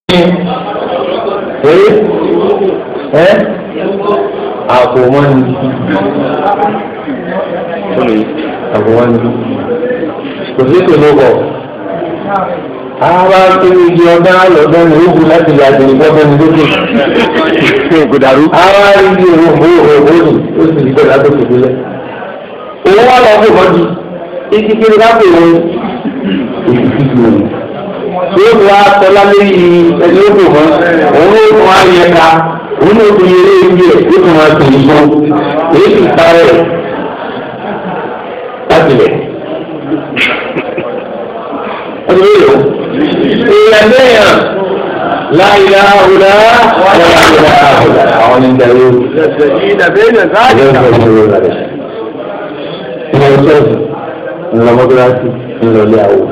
ẹ ẹ àpò wọn ni àpò wọn ni kò sí kò ló bọ̀ ara kiri igi ọdún alọ́dún ní ogun láti lè àgbèrè gbọ́dọ̀ ní lókè. kò dàrú. ara igi òwò òwò òwò ni ó sì rí bẹ́ẹ̀ látòkè délẹ̀. òun wà lọ́ọ́ fún ọdún igi kiri lápò òun èyí ti di òun. yóò wá tọ́lá lórí ẹni ó kò mọ́ òun ó tún á yẹ ká òun ó tún yẹlé ibi ẹ̀ ó tún máa tẹ̀lé sọ èyí ti parẹ́ láti lẹ̀. ọdún yìí o èèyàn lẹ́yìn láìlá ọ̀la láìlá ọ̀la àwọn ní ìdarí o. Ilé ọ̀sọ́ọ̀sì ńlọmọdúrásì ńlọlé àwọ̀.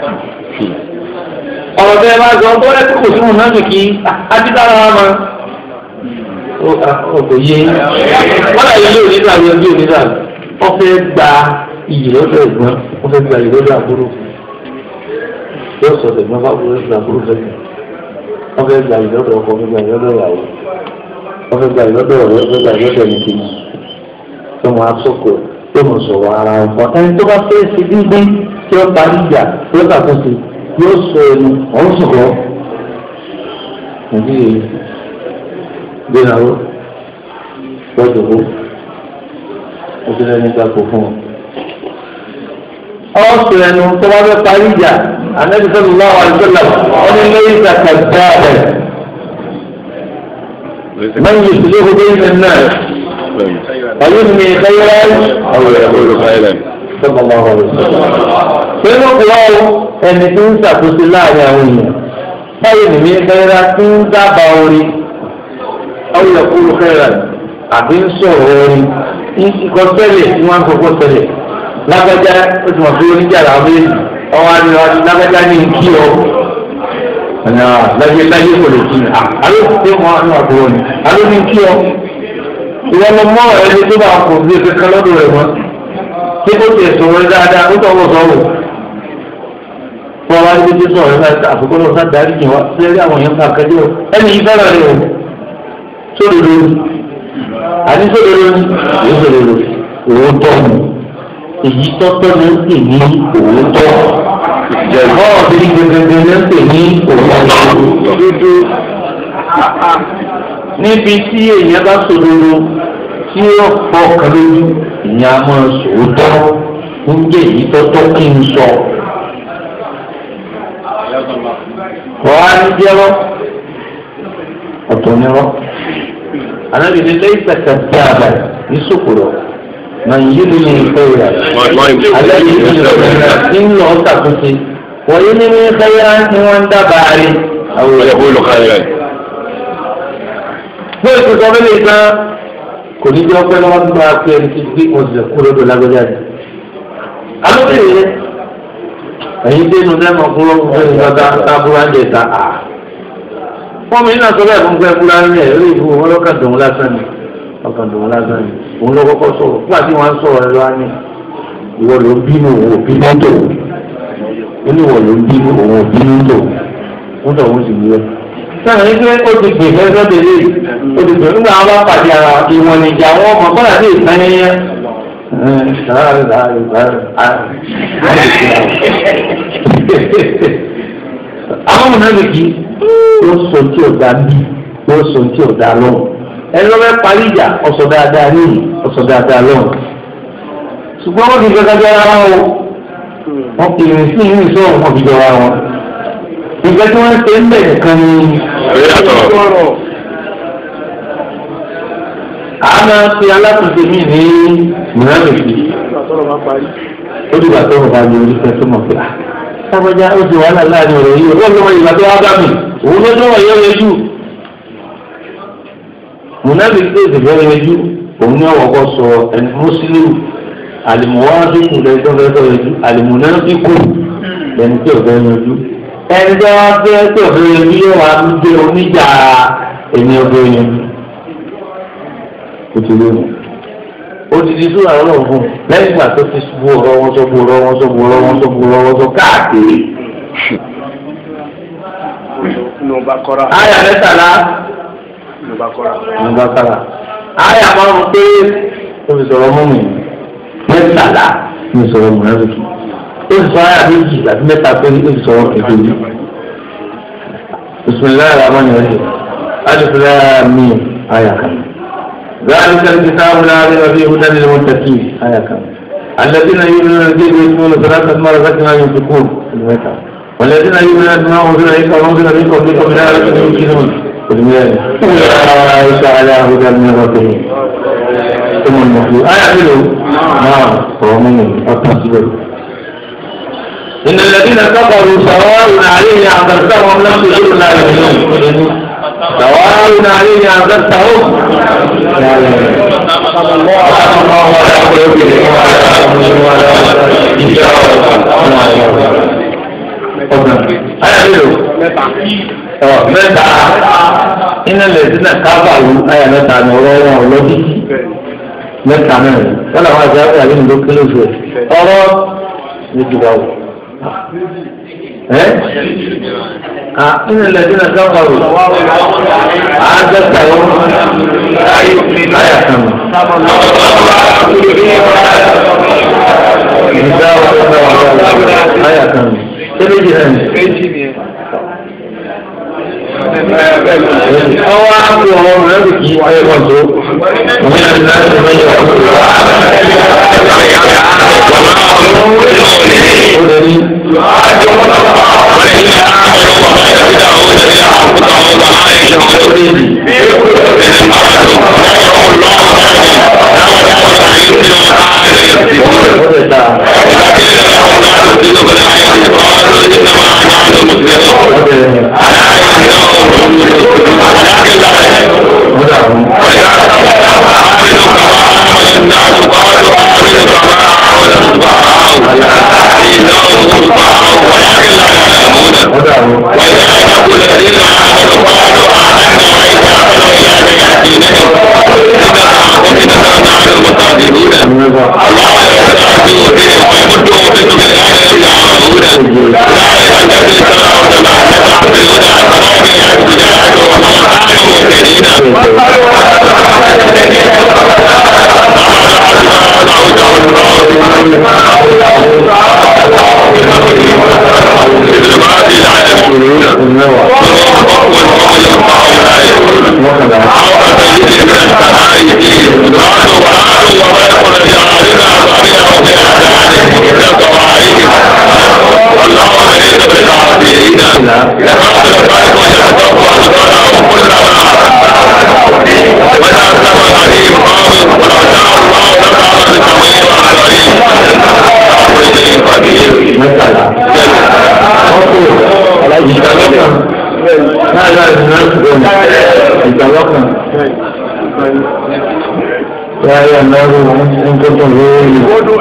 Ọ̀rọ̀ bẹ́ẹ̀ máa sọ bọ́lá tí kò sínú náà nìkí adídára wa máa. Ó kò yé. Wọ́n láyé ilé onídàá ló ń bí onídàá. Wọ́n fẹ́ gba iyì lọ́dọ̀ ẹ̀gbọ́n. Wọ́n fẹ́ gba iyì lọ́dọ̀ àbúrò yóò sọ tẹ̀gbọ́n bá wúlò ìgbà burú lẹ́yìn wọ́n fẹ́ gba ìlọ́dọ̀ ọkọ fẹ́ gba ìlọ́dọ̀ ìyàwó wọ́n fẹ́ gba ìlọ́dọ̀ ọ̀rẹ́ fẹ́ gba ìlọ́dọ̀ ẹni kejì tó máa sọ̀kò tó mọ̀ sọ̀rọ̀ ara ọ̀pọ̀ ẹni tó bá fẹ́ ṣe dídí tí ó parí ìjà tí ó ṣàtúnṣe yóò sọ ẹnu ọ̀hún sọ̀rọ̀ nàìjíríà gbéyàwó lọ́dọ̀ ó ó ti lẹ́ni gbàgbọ́ fún wọn ọ̀sùn ẹnu tó bá fẹ́ parí ìjà anabi sallallahu alaihi wasallam ọ̀nà lẹ́yìn zakata rẹ̀ man yuslihu bayna an-nas ọ̀yún mi khayran àwọn ẹ̀kọ́ káyọ̀lẹ̀. sallallahu alaihi wasallam. pẹ̀lú kúrọ́ ẹni tí ń ṣàkóso láàrin àwọn èèyàn báyìí nìmi khayran tí ń dábàá orin ọ̀yún yaqulu khayran àbí ń sọ̀rọ̀ orin ìkọ́sẹ́lẹ̀ tí wọ́n á kọ́kọ́ sẹ́lẹ̀ lágbájá ó ti mọ̀ pé oníjà làwọn méjì ọwọ́ àdìrò àti lágbájá ní kí ọ. láyé láyé kò lè kí ni àló ti mọ àwọn àbúrò ni àló ní kí ọ. ìwọ lọ mọ ẹni tó bá kò sí kankan lọ́dọ̀ rẹ̀ mọ́. ṣé kò tiẹ̀ sọ̀rọ̀ rẹ̀ dáadáa ó tọwọ́ sọ̀rọ̀. wọ́n wá níbi tí sọ̀rọ̀ rẹ̀ àfikún náà sáà darí jìn wá sílẹ̀ àwọn èèyàn ká kẹ́jọ́ ẹni yìí fẹ́ràn rẹ̀ o. sódodo àní sódodo ni èyí sódodo òótọ́ ni èyí tọ́tọ́ ló ń pè ní òótọ́ jẹ̀bọ́ ọ̀bí gbẹgbẹgbẹ ló ń pè ní òótọ́ dúdú. níbi tí èèyàn bá sòdodo tí ó fọkàn lójú ìyẹn a máa sòótọ́ ń jẹ́ èyí tọ́tọ́ kí n sọ. wọ́n á ní jẹ́rọ́ ọ̀tọ̀ nírọ́ anábìrin lẹ́yìn tẹ̀sán tí a bá ní sòkòrò man yìí ní ìfẹ́yà alẹ́ yìí ní ìfẹ́yà nínú ọ̀sà tuntun wọ́n yìí ní ìfẹ́yà ni wọ́n ń dábàá rí. àwọn ẹ̀kọ́ káyọ̀lẹ̀. bí o ti sọ fẹ́lẹ́ ìgbà kò ní jẹ́ ọpẹ́ lọ́wọ́ nígbà pé ẹni tí gbé ọ̀sẹ̀ kúrò lọ́dọ̀ lágbẹ́jà ni. alóbìnrin yẹn ẹ̀yin dénú lẹ́nu ọkùnrin ọ̀hún gbọ́dọ̀ tábúrò ń jẹ ta à. wọ́n mi náà sọ bẹ́ẹ̀ fún pé fúlá ń rẹ̀ lórí ìfowó wọn lọ́kàn dùn lásán ni ọkàn dùn lásán ni òun ló kọ́kọ́ sọ̀rọ̀ nígbà tí wọ́n á sọ̀rọ̀ ẹ lọ́wọ́ ní ìwọ ló ń bínú òun ò bínú tó ó ní ìwọ ló ń bínú òun ò bínú tó ó sọ òun sì ní ẹ. sáà ní pé ó ti gbè fẹ́ sọ́dẹ̀ lé ó ti gbè nígbà wọn bá pàdé ara ìwọ̀n ìjà wọn ọmọ kọ́lá sí ìtàn yẹn àwọn mọ̀nàmìkì ó sọ tí ò dá bí ó sọ tí ò dá lọ́wọ́ ẹni lọ́wọ́ parí ìjà ọ̀sọ̀ dáadáa ní ọ̀sọ̀ dáadáa lọ́wọ́ ṣùgbọ́n wọ́n ti gbẹ́gbẹ́ jọra wọn o wọ́n fi ìrìn sí ìrìn sọ̀rọ̀ wọn fi jọra wọn ìgbẹ́ tí wọ́n ṣe ń bẹ̀ nìkan ni a máa fi alátùnṣe mí ní mìíràn ó dìgbà tó ń bá ní orí fẹ́ tó mọ̀ pé sábàjá ó ti wàhálà láàrin ọ̀rọ̀ yìí ó lọ́wọ́ ìgbà tó wá bá mi òun ló dọ́wọ́ yẹ́ yẹjú mùnàbí tó ìdìbò yẹjú òun ní ọ̀wọ́kọ́ sọ ẹni mùsùlùmí àlìmùwádìí lẹ́yìn tó fẹ́ sọ yẹjú àlìmùnàbíkù lẹ́ni tí ò fẹ́ yẹjú ẹni tó wá fẹ́ tí ò fẹ́ yẹjú yóò wá gbé oníjà ẹni ọgbẹ́ yẹjú kò tó lónìí odidi sóra ọlọ́run fún lẹ́yìn ìgbà tó ti bu ọ̀rọ̀ wọn sọ bu ọ̀rọ̀ wọn sọ bu ọ̀rọ̀ wọn sọ bu ọ̀rọ̀ wọn sọ káàkiri nù bá kọ́ra àyà mẹ́tàlá nù bá kọ́ra. ní bàkàrà àyà márùn pé ó fi sọ̀rọ̀ mọ́ mi mẹ́tàlá ní sọ̀rọ̀ mọ̀lẹ́bí ó fi sọ àyà méjì àti mẹ́ta pé ó fi sọ̀rọ̀ kẹ̀kẹ́ yìí bisimilayi rahman rahim alif lam mim àyà kan ذلك الكتاب لا ريب فيه هدى للمتقين آية كم الذين يؤمنون بالغيب ويقيمون الصلاة مما رزقناهم ينفقون المتعة والذين يؤمنون بما أنزل إليك وأنزل من قبلك من آية يمكنون أولئك على هدى من ربهم ثم المفلحون آية حلو نعم ومن التصوير إن الذين كفروا سواء عليهم أنذرتهم لم تجدوا لا يؤمنون سواء عليهم أنذرتهم لا يؤمنون الله على قلوبهم وعلى أمرهم وعلى إجابة mẹ́ta iná lè dín náà kábàlú ayà mẹ́ta ní ọ̀rọ̀ wọn ọlọdí mẹ́ta náà wọn làwọn àti àwọn àyè nìló kílò fún ẹ ọ̀rọ̀ méjì bá wò ẹ à iná lè dín náà kábàlú àádọ́ta yọ ayà kan ìdá ọ̀rọ̀ ayà kan ṣé méjì náà ní. Ọwọ́ àpò ọmọ rẹ̀ bí kì í wáyé wọn tó. Òun yà ní láti mọ ìyá ọmọ rẹ̀. Ó lè ní. Ó lè ta. Ó lè ní. Ó dàrú. Ó dàrú. Mẹ́tàlá. Ọkọ̀ ìgbàlọ́kàn. Náà yára ìgbàlọ́kàn. Ìgbàlọ́kàn. Yára náírà ń tọ́tọ̀ lórí.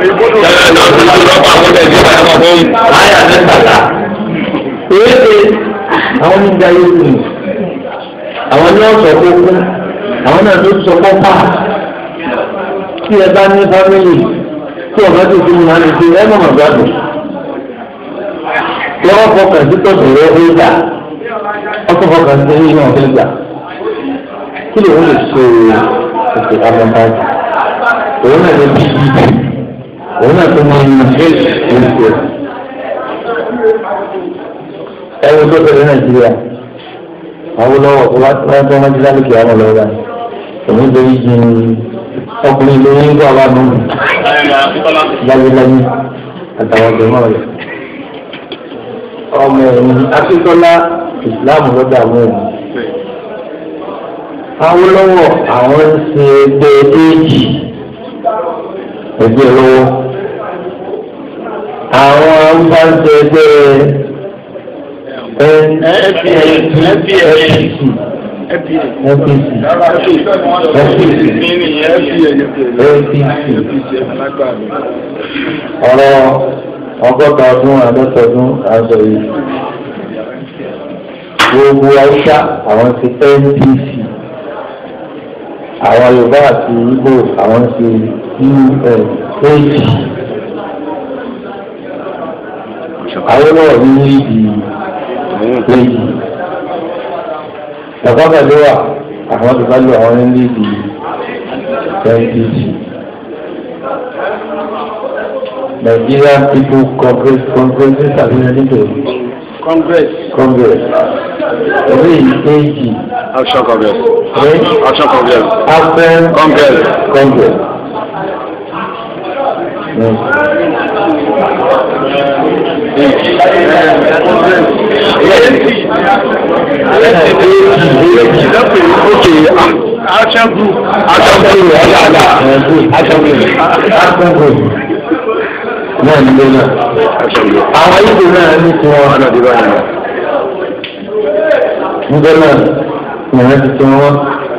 Àyà mẹ́tàlá. Èéfé àwọn oníjà yóò kù. Àwọn ní ọ̀sọ̀ kókó. Àwọn náà ló sọ pọ́pá. Tí ẹ bá ní fámìlì tí ọ̀gá tó fi máa ń ṣe ẹ mọ̀mọ́ gbàdùn. Lọ́wọ́ fọkàn sí tọ̀sán rẹ̀ ó gbà. Ọkọ̀ fọkàn sí ẹ̀yìn náà ó gbà. Kí ló ń lè ṣe ètò amọ̀bájú? Òun náà lè bí ibi. Òun náà tó máa ń mú ṣe ètò. Ẹ wo tó bẹ̀rẹ̀ Nàìjíríà. Àwọn olówó tó wá tó wọ́n ti lálùkì àwọn olówó báyìí. Òun lè yí jìn ọkùnrin ló ń gbọ́ wa nù láyéláyé àtàwọn ọ̀gbẹ̀mọ̀ rẹ̀. ọmọ ẹ̀yìn akíntọ́lá ìsìláàmù lọ́dọ̀ àwọn ẹ̀yìn. Awólọ́wọ̀ àwọn ń ṣe ẹgbẹ́ éèjì ẹgbẹ́ lọ́wọ́. àwọn ń bá ń ṣe ẹgbẹ́ ọ̀rọ̀ ọgọ́ta ọdún àádọ́ta ọdún àádọ́ yìí gbogbo haúsá àwọn ti NPC àwọn Yorùbá àti Ìgbò àwọn ti UNH àwọn náà ní ìdí méjì bàbá pẹ̀lú wa àwọn tó bá lò àwọn ní líìdì ndc Nigerian People Congress Congress tàbí nítorí congress Congress orí ìkejì Action Congress. ní Action Congress. Afẹ́ Congress. Congress. Ní Okay. action group Action Group. Action Group. Action Group. Náà nílé náà. Action Group. Àwọn ìlú náà ní tiwọn. Ọ̀nà ìdìbò yẹn. níbẹ̀ náà ìyẹn ti tún wọn.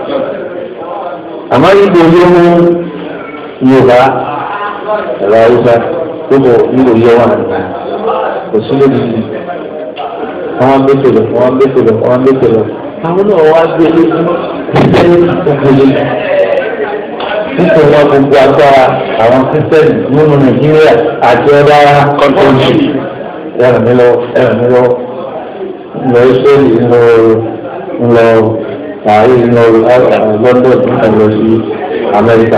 àmọ́ ìgbò yóò mú yorùbá ẹ̀rọ haúsá tó bọ̀ ìgbò yẹ wà kò sí lórí ìlú. wọ́n gbé tòlò wọ́n gbé tòlò wọ́n gbé tòlò. àwọn náà wá gbé lójú kíkẹ́ òkèlè. nítorí wọn gbogbo agbára àwọn kírísítẹ́nì nínú nàìjíríà àti ọ̀dà kọ́ńtọ́ọ̀tì ẹ̀rọ mi lọ ẹ̀rọ mi lọ lọ israeli lọ lọ paris lọ london nípa lọ sí amẹ́ríkà.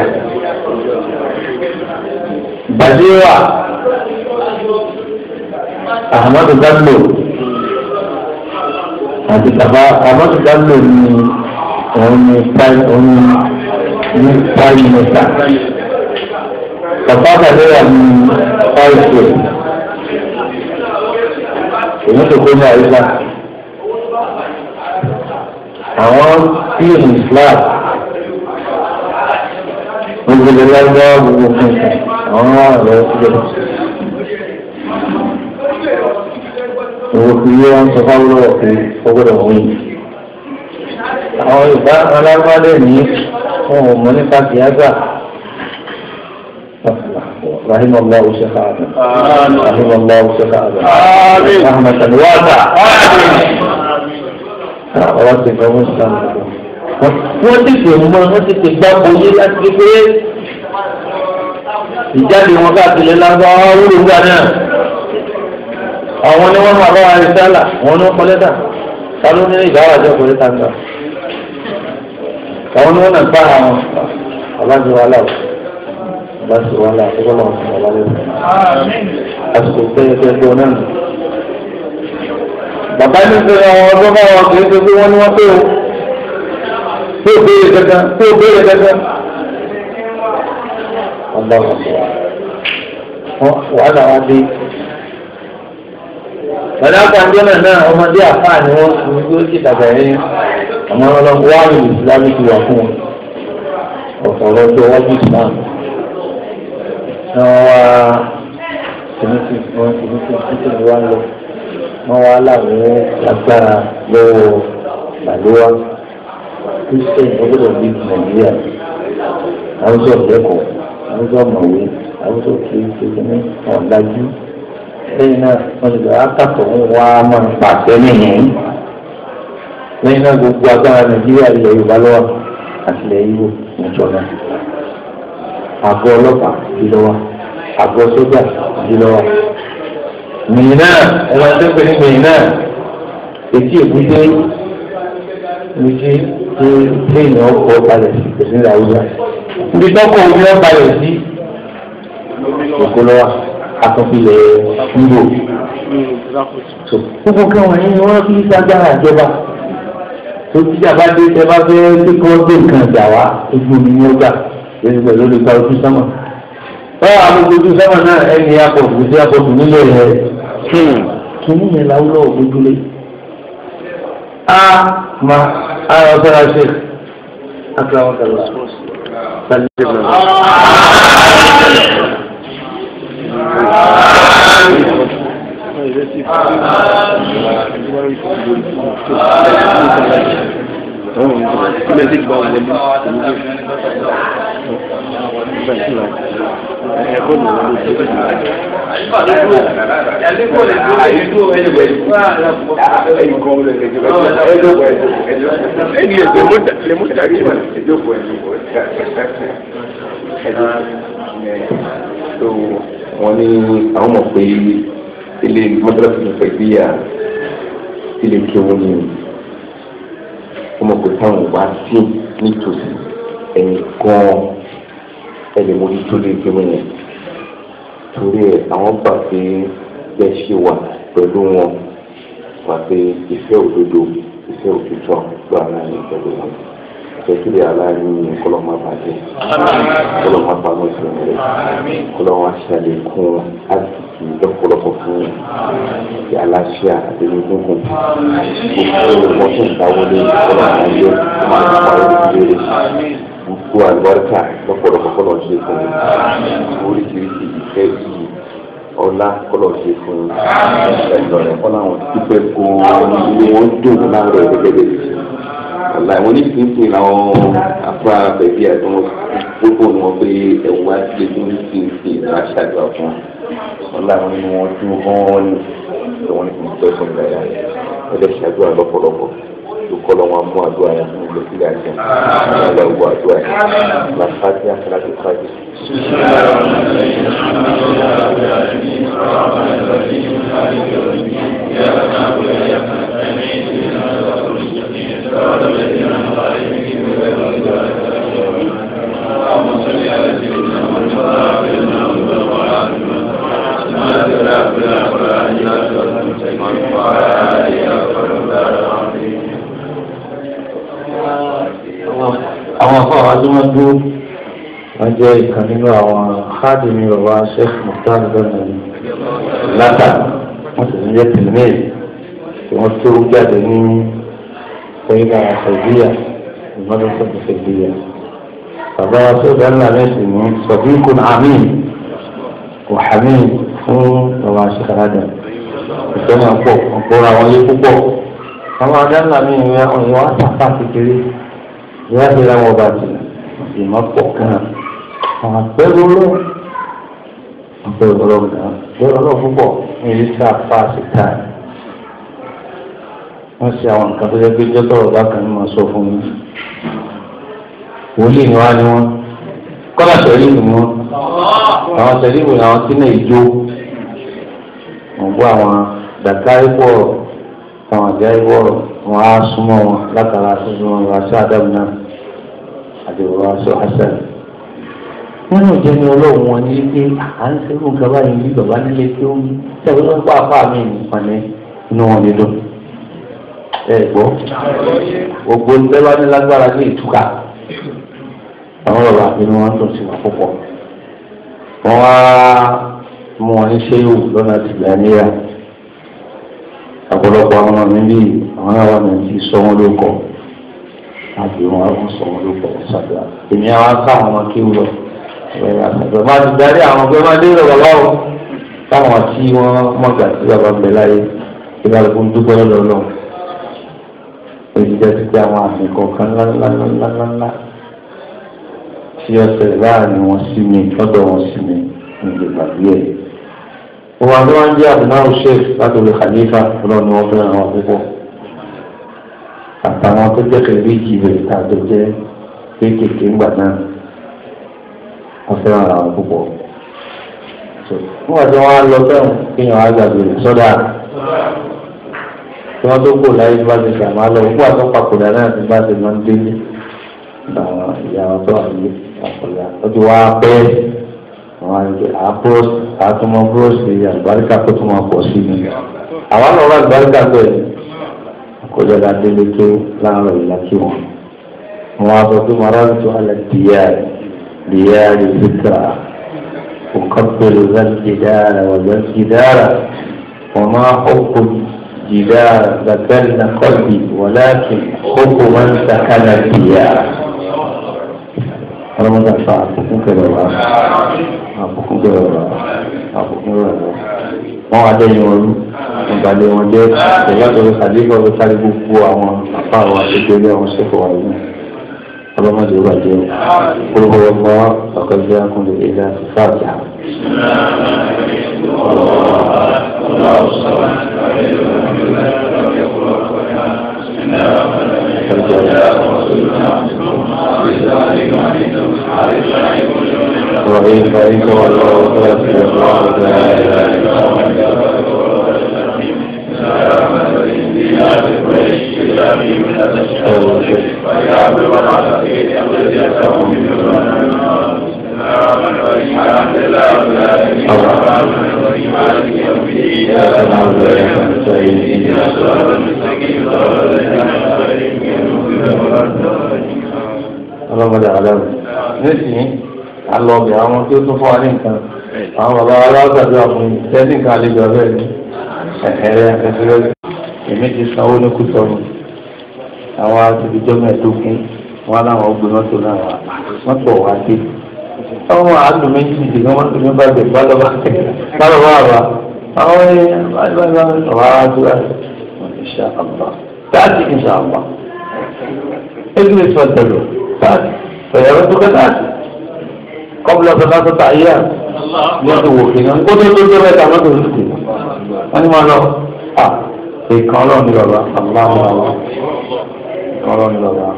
Bàdéwà Ahmadu Bello àti bàbá Ahmadu Bello ní òun ní prime òun ní prime minister. Bàbá Bàdéwà ní vice president èyí tó kó ní àyíká àwọn fíìmù islam gbogbo ilé lágbára gbogbo fún ìtàn àwọn àrẹ síbẹ̀. owó fi yé wọn sọ fáwọn lọ́wọ́ pé ó gbọ́dọ̀ wọ́n yìí. àwọn ìbá alágbádẹ ní wọn ò mọ nípa kìágbà. رحم الله شيخ آدم رحم الله شيخ آدم رحمة واسعة ọ̀rọ̀ ti fẹ́ mú sàn wọ́n ti fi mọ́ wọ́n ti fi gbá boyé láti kékeré ìjáde wọn káàkiri lágbá wúlò gbà náà àwọn ni wọ́n máa bá wa rí sálà wọn ni wọ́n kọ́ lẹ́tà ta ló ní ìdáwà jẹ́ kọ́ lẹ́tà ńlá àwọn ni wọ́n náà bá àwọn ọ̀làjì wa láwọ̀ ọ̀làjì wa láwọ̀ tó kọ́ lọ́wọ́ fún ọ̀làjì wa àsìkò pẹ́ẹ́pẹ́ẹ́ náà bàbá ní sọ àwọn ọdún bá wọn kì í ṣe pé wọ́n ní wọ́n pé o tó béèrè dandan tó béèrè dandan. ọba wàhálà wa dé. Bàdá kanjọ́ náà náà ọmọdé àfáà ni wọ́n fi tó ti dàgbà yẹn. Àmọ́ ọlọ́run wá ní ìsìlámù ti wà fún wọn. Ọ̀sán lọ́jọ́ wájú ìsìlámù. Wọ́n wá tìmítì wọn tìmítì títí ni wọ́n lọ wọ́n wá láwọn agbára lọ́wọ́ gbàlúwà kristian ọgbọ́dọ̀ bíi nàìjíríà àwùjọ ìlẹ́kọ̀ọ́ àwùjọ mọ̀wé àwùjọ kìí ṣe ní ọ̀dájú lẹ́yìn náà wọ́n ti gbà ákàtọ̀ ń wá máa ń pàṣẹ nìyẹn lẹ́yìn náà gbogbo agbára nàìjíríà ilẹ̀ yorùbá lọ́wọ́ àti ilẹ̀ yíwò níjọba àgọ́ ọlọ́pàá ìdílọ́wọ́ àgọ́ sójà ìdílọ́wọ́ mìíràn ẹ̀rọ tó pè ní mìíràn etí èkúté ní ti ti léèyàn ọkọ̀ balẹ̀ sí kò sí ní àwùjọ. níbi tọ́kọ̀ omi ọ̀ balẹ̀ sí èkó lọ́wọ́ àtúnfilẹ̀ níbò. gbogbo káwọn yẹn ni wọ́n fi ságbára ìjọba tó tíjà bá dé tẹ bá fẹ́ pé kí wọ́n gbé nǹkan ìjà wá ojú omi ní ọgbà lórí pẹ̀lú olùkọ́ ojú sọ́mọ̀. báwo àwọn ojú sọ́mọ̀ náà ẹni apọ̀ òkùnkùn sí apọ̀ òkùnkùn nílò rẹ̀ kìíní yẹn láwùlọ ògbójúlé a ma a yọ sọra ṣe akérèwọn kẹlẹ wọ́n ní àwọn mọ̀ pé ilé mọ́tàlásì tó fẹ́ bíyà ilé kí wọ́n ní ó mọ̀ pé táwọn wá sí nítòsí ẹ̀yìn gan-an ẹ lè mójútó lé gbé wọn yẹn torí ẹ àwọn gbà pé bẹ́ẹ̀ ṣe wà pẹ̀lú wọn wà pé ìfẹ́ òdodo ìfẹ́ òtítọ́ ló ara yẹn pẹ̀lú wọn ìfẹ́kìlẹ̀ aláàánú kọlọ́ máa bàjẹ́ kọlọ́ máa bá wọn sọ̀rọ̀ rẹ̀ kọlọ́ wọn ṣàlékún àdìsí lọ́pọ̀lọpọ̀ fún ìdí aláṣẹ àdéhùnkùn gbogbo wọn tó ń dáwọlé kọlọ́ máa yẹ máa ń parí ìdílé rẹ̀ gbogbo àlùbáríkà lọ́pọ̀lọpọ̀ kọlọ́ ṣe fún mi oríṣiríṣi ìfẹ́ yìí ọlá kọlọ̀ ṣe fún ẹ̀dọ̀ rẹ̀ kọ́ láwọn dúpẹ́ gan-an ilé wọn dùn láàárọ̀ gẹ́gẹ́ bẹ́ẹ̀ ṣe ọ̀la ìwọ ní fífi làwọn afá bẹ̀bí àti wọn gbogbo ni wọn pé ẹ̀wọ̀n wá sí ẹgbẹ́ ní fífi ìlà ṣàdúrà fún ọ̀la ìwọ nínú wọn dún hàn ní ìwọ ní fífi pẹ́ fún ìgbàlá ẹ̀dẹ̀ ṣàdúrà lọ́pọ̀lọpọ̀ lukọ́ lọ́ wọn mú àdúrà yẹn fún ìlú sílẹ̀ àjẹ́ ọ̀la ìwọ àdúrà yẹn làfáàtì àkàlàkì fàájì. àwọn afọ àwọn tí wọ́n dúró wọ́n jẹ́ ìkan nínú àwọn xaadìmí bàbá sheikh muhtar bẹ́ẹ̀ látà wọ́n sì ń jẹ́ tìlmẹ́ẹ̀ tí wọ́n tó jáde ní ṣẹ́yìnà ṣẹ̀díyà ìmọ̀lẹ́sẹ̀ ṣẹ̀díyà. bàbá wa tó dáná lẹ́sìn ní sọ̀bíkùn amin wàhámin fún bàbá sheikh adam ìfẹ́ máa pọ̀ ọ̀pọ̀ra wọn yé púpọ̀ àwọn adáná mi ìwé ọ̀yọ́ wá sàfà kékeré ìyá ti ra wọn bàtì ìmọ̀ pọ̀ kan àwọn àpẹẹrẹ olóò àpẹẹrẹ olóò náà àpẹẹrẹ olóò púpọ̀ ní ilé tí a fa àṣetá wọ́n ṣe àwọn nǹkan tó yẹ pé jọ́tọ̀ ọ̀gá kan ní máa sọ fún mi wòlíì ni wá ní wọn kọ́lá tẹ̀lé ni wọn àwọn tẹ̀lé ìwé àwọn tí náà ìjó wọ́n bọ́ àwọn dàkárí pọ̀ àwọn àjá ìwọ̀rọ̀ wọn á súnmọ́ wọn látara sísun wọn wá sí àdàmú náà àti wọn wá sí hasan. nínú ìjẹni ọlọ́run wọn ní pé à ń sẹ́gun gaba yìí bí bàbá nílé tí ó ń tẹ̀wé wọn pa apá mi nìkan ní inú wọn nílò. ẹ gbọ́ gbogbo ìjọba ní lágbára ní ìtúkà àwọn bàbá inú wọn dùn sí wọn púpọ̀. wọ́n wá mú wọn ní sẹ́yìn lọ́nà tìgbà níyà ọ̀pọ̀lọpọ̀ àwọn ọmọ mi bí àwọn ará mi ti sọ wọn ló kọ àti wọn á fún sọ wọn ló kọ ṣàdúrà èmi àwọn aká àwọn ọmọ kí wúlọ àṣàdúrà máa ti darí àwọn ọgbẹ́ máa dé ìrọ̀lọ́ báwo táwọn tí wọ́n mọ̀gbà tí bàbá ń bẹ láyé ìbálòpọ̀ ń dúpẹ́ lọ́dọ̀ náà èyí jẹ́ ti pé àwọn àmì kọ̀ọ̀kan ńláńláńláńlá tí ọ̀sẹ̀ láàrin wọn sí mi lọ́dọ̀ wọn sí mi ní ìgbàgbé ẹ̀ wọn ni wọn jẹ abunawo sheikh láti olè khalifa fúnra ni wọn fẹ́ràn àwọn púpọ̀ àtàwọn tó jẹ kẹlẹ méjì rẹ tàbí jẹ kéékèèké ńgbà náà wọn fẹ́ràn àwọn púpọ̀ nígbà tí wọn á lọ sẹ́wọ̀n kéèyàn á gbàgbé rẹ sọdá tí wọn tó kó láyé tí wọn ti sàmà lọ òkú àtọpàkùdà náà ti bá ti máa ń délé àwọn ìyá wọn tó wà ní àpòlá ó ti wá pẹ́ àwọn àgbẹ̀ àpòs àtúmọ̀ búrọ́ọ̀sì àlùbáríkà tó tún máa pọ̀ sí ni àwọn àwọn àlùbáríkà bẹ́ẹ̀ àkójọba délé tó láàárọ̀ ìlà kí wọn wọn á sọ pé màrán tó alẹ́ dìyà dìyà lè fi kà وقبل ذا الجدار وذا الجدار وما حب الجدار ذكرنا قلبي ولكن حب من سكن الديار ọlọ́mọdé àfa àbùkún kẹrẹ wa àbùkún kẹrẹ wa àbùkún kẹrẹ wa wọn wá dẹ́yìn wọn rú ìgbàlẹ̀ wọn jẹ́ ìyàtọ̀ àdéhùn ọ̀rọ̀ sáré gbogbo àwọn àfa àwọn àṣekéré àwọn ṣẹ́kọ̀ọ́ wa yìí ọlọ́mọdé ó bàjẹ́ kúrò ọgbà ọ̀kẹ́jẹ́ akúndé ìlà fàájà. وإن فإنك والله فأسر الله لا إله إلا الله ọlọ́mọdé àlọ́ nísìnyí alọ́ọ̀bì àwọn tí ó tún fún wa ní nǹkan àwọn bàbá aláwọ̀sàdúrà fún mi tẹ́sí nǹkan àlejò ọ̀bẹ ni ẹ̀hẹ́rẹ́ ẹ̀fẹ́rẹ́ èmi ti sanwó ní kùtọ́nù àwọn àtìbíjọ́ mẹ́ẹ̀ẹ́dógún wọn làwọn gbé mọ́tò náà wà mọ́tò wá dé ọmọ àlù méjì nìdí kan mọ́tò mi bá gbé bálọ́bà bálọ́bà wà àwọn èèyàn bálọ́bà wà á dúrà ìṣà àbá táàtì ìṣà àbá ẹgbẹ́ ìfọ̀tẹ̀lọ̀ táàtì fẹ̀yàwó tó kẹ́ táàtì kọ́bùlọ̀ sọ̀tà sọ̀tà ayé à mọ́tò wò kí náà kó tó tó tó bẹ́ẹ̀ tà mọ́tò ń sùn wọ́n ní máa lọ à ìkan ọlọ́run ní bàbá àbúrò àwọn àwọn ìkan ọlọ́run ní bàbá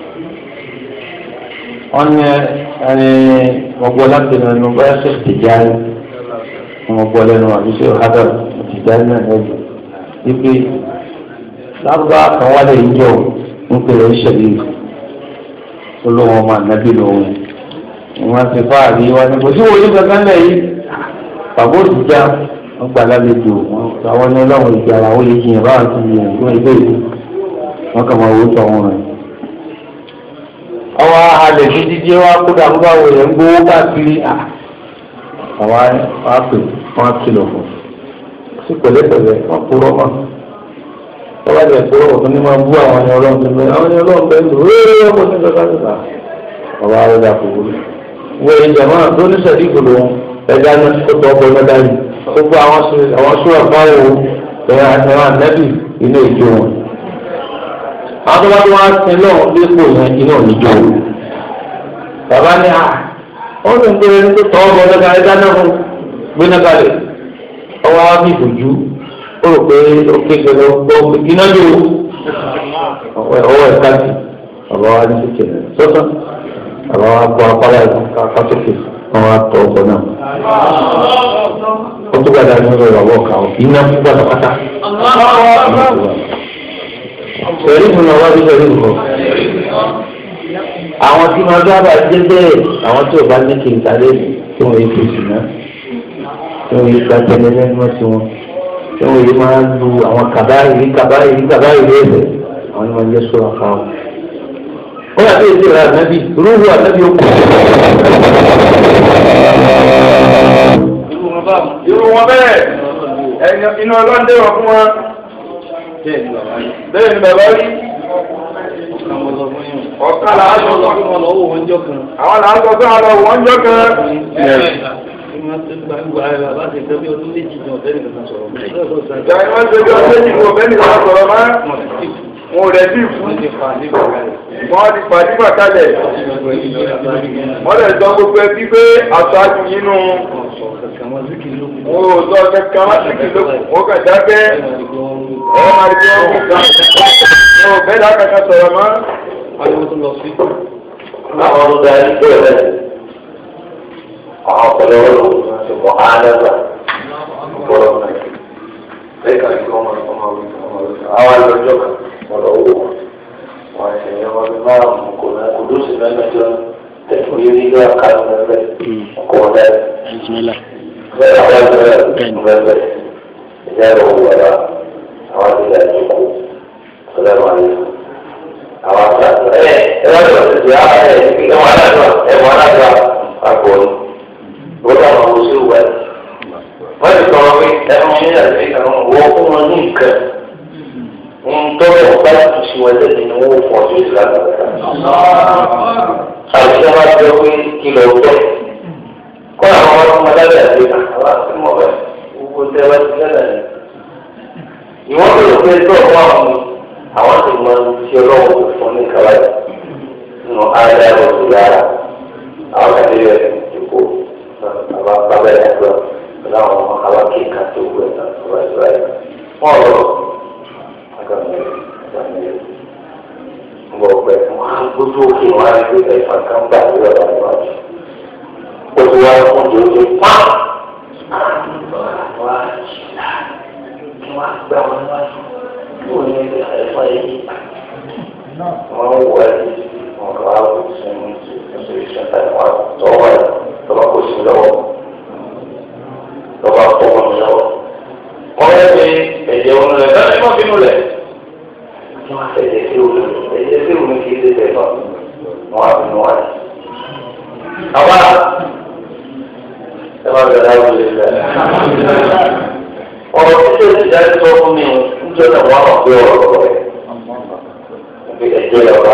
wọ́n ní ẹni wọ́n gbọ́ láti ẹnu báyà ṣe tìjáde wọ́n gbọ́ lẹ́nu àbí ṣe ọ̀hádà tìjáde náà lẹ́nu wípé lábúbá kan wálé ìjọ ń pèrè ìṣẹ̀lẹ̀ olóhùn ọmọ ànábì lòun wọ́n ti fáàrí wọn ni kò sí wòlé kankan lẹ̀ yìí bàbá òtítà wọ́n gbà lálejò àwọn ní ọlọ́run ìgbà àwọn olè jiyàn báwọn ti yàn fún ẹgbẹ́ ìlú wọ́n kà máa wò ó tọ̀ wọn rẹ̀ ọwọ́ alẹ̀ ní dídí wa kó dàrú bá wò yẹn ń gbowó káàkiri àwa wa pè wọn kìlọ̀ fún sí pẹ̀lẹ́pẹ̀lẹ́ wọn kúrọ́ mọ́ tọ́lá jẹ́ kúrọ́ ọ̀tún ní máa bú àwọn ẹni ọlọ́run tó bẹ́ẹ̀ àwọn ẹni ọlọ́run bẹ́ẹ̀ lò ó ọkọ̀ ní kankan níta ọba arẹ́dà kò wúlò wọ́n èyí jẹ̀mọ́ tó ní sẹ́dí ìgbòho ẹja ní kó tọ́ ọkọ̀ mẹ́ta yìí gbogbo àwọn sùúrù fáwọn ẹ̀rọ ànẹ́bì ilé ìjọ wọn àwọn tó bá tó wá sin náà dípò yẹn iná ò ní jó o bàbá ní à ó ní gbé ní tó tọ́ ọmọ ọdún kan dáná fún gbéná kalẹ̀ ọwọ́ á bí ìbòjú ó rò pé ó kéde lọ gbọ́ iná jó o ọwọ́ ẹ̀ káàkiri bàbá wa ní sókè sọ́tọ̀ bàbá wa kọ́ apára kásókè wọn wá tọ́ ọkọ̀ náà ó tó gbàdá nínú ìrọ̀lọ́ ọ̀kà iná fún pátápátá sẹ̀rí fún mi wájú sẹ̀rí nǹkan. àwọn tí wọn sábà dé bẹ́ẹ̀ àwọn tí ò bá ní kí n ta lé tí wọn yé fèsì náà tí wọn yé gbàtẹ́lẹ́ lẹ́nu sí wọn tí wọn yé máa lu àwọn kàbáyìí kàbáyìí kàbáyìí ẹ̀fẹ̀ àwọn ni wọn jẹ́ sọ̀rọ̀ fáwọn. ó yà bẹ́ẹ̀ sèrè ànábì rúhu ànábì ó kù. irú wọn bẹ́ẹ̀ inú ọlọ́dẹ wọ̀ fún wọn bẹ́ẹ̀ ni bàbá rí ọ̀kan là á sọ sọ àwọn là á sọ pé àwọn wọ́n jọ kan. ìgbà yẹn wọ́n ṣe bí ọdún méjì kò bẹ́ẹ̀ nìkan sọ̀rọ̀ mọ́ wọn ò rẹ̀ sí ìfú wọ́n ti pàdé pàtàlẹ̀ wọ́n lè sọ gbogbo ẹbí pé aṣáájú nínú wọn ò sọ kankan wá sí kìlọ̀ wọn kàn dákẹ́ ọ̀rọ̀ máa di wọn kò kàn wọn ò bẹ́ẹ̀ dá kankan sọ̀rọ̀ mọ́. àwọn ọ̀gá ìgbẹ́ rẹ̀ àwọn ọ̀pọ̀lọpọ̀ ti mọ̀ ánẹ́gbà ọ̀pọ̀lọpọ̀ náà bẹ́ẹ̀ kàn kí wọ́n máa wọ́n máa wí àwọn àlọ́jọ́ kan wọ́n lọ wò wọ́n wọ́n ṣe ní ọmọ bíi márùn-ún kò náà kò dóṣì mẹ́mẹ́jọ tẹ̀kọ̀ yé ní ilé àkàrà mẹ́fẹ́ ọkọ̀ ọ̀dẹ́ bẹ́ẹ̀ àwọn ẹgbẹ́ mẹ́fẹ́ ìjà ẹ̀rọ wọ̀lá àwọn àti ìjà ìjókòó ọ̀dẹ́ wọn ni àwọn àti àti ẹ̀ ẹ̀ wọ́n lọ sí ti àwọn ẹ̀ ẹ̀ wọ́n aláàdúrà ẹ̀ wọ́n aláàdúrà àpò ní wọ́n dáhùn àwọn oṣù wẹ̀ wọ́n ti sọ̀rọ̀ pé ẹ̀fọn yín àti ìkànnì wọ́n fún wọn ní nǹkan ntọ́lẹ̀ ọ̀gá ìtúsí wọn lẹ́yìn ni wọ́n fọ́ sí ìlànà rẹ̀. àìsàn máa jẹ́ pé kìlọ̀ ọ̀tọ̀ kọ́ àwọn ọmọ ọmọdé àti àwọn àti mọ̀ bẹ́ẹ̀ gbogbo tẹ́ wá sí lẹ́nà yìí. ìwọ́n tó lè pé tó ọ̀pọ̀ àwọn mi àwọn tó mọ ti ọlọ́wọ́ tó fún ní kàwá yìí nínú ayé ẹ̀rọ tó yára àwọn kàdé rẹ̀ dìbò àwọn bàbá ẹ̀ ẹ̀rọ láwọn ọmọ àwọn kéèkà tó gbé ẹ̀ wọ́n lọ gbọ̀gbẹ́ wọn á gbójú òkè wọn á gbé ẹ̀fà kan gbà ní ọ̀rọ̀ àìwájú. Oṣù wa fún jòjò pa. Wọ́n á jìlá kí wọ́n á gbà wọn wájú. Yóò ní ẹ̀fà yìí. Wọ́n ń wọ ẹ̀ wọn wá wò sí ní ìṣẹ̀lẹ̀ wọn tọ́wọ́ ẹ̀ tọ́wọ́ kò sí lọ́wọ́ tọ́wọ́ fọwọ́ mi lọ́wọ́. wọ́n yẹ kí ẹ̀jẹ̀ wọn lẹ̀ bẹ́ẹ̀ ni wọ́n fi nù lẹ̀. wọ́n á fẹ̀jẹ̀ sí òun ẹ̀jẹ̀ sí òun kì í ṣe tẹ̀ náà wọ́n á fi nù wáyé. àwa ẹ máa bẹ̀rẹ̀ àwọn olè lẹ̀. ọ̀rọ̀ títí ẹ̀ ti dájú sọ fún mi níjọ́ náà wọ́n á gbé ọ̀rọ̀ rẹ̀. ẹ̀jẹ̀ ọba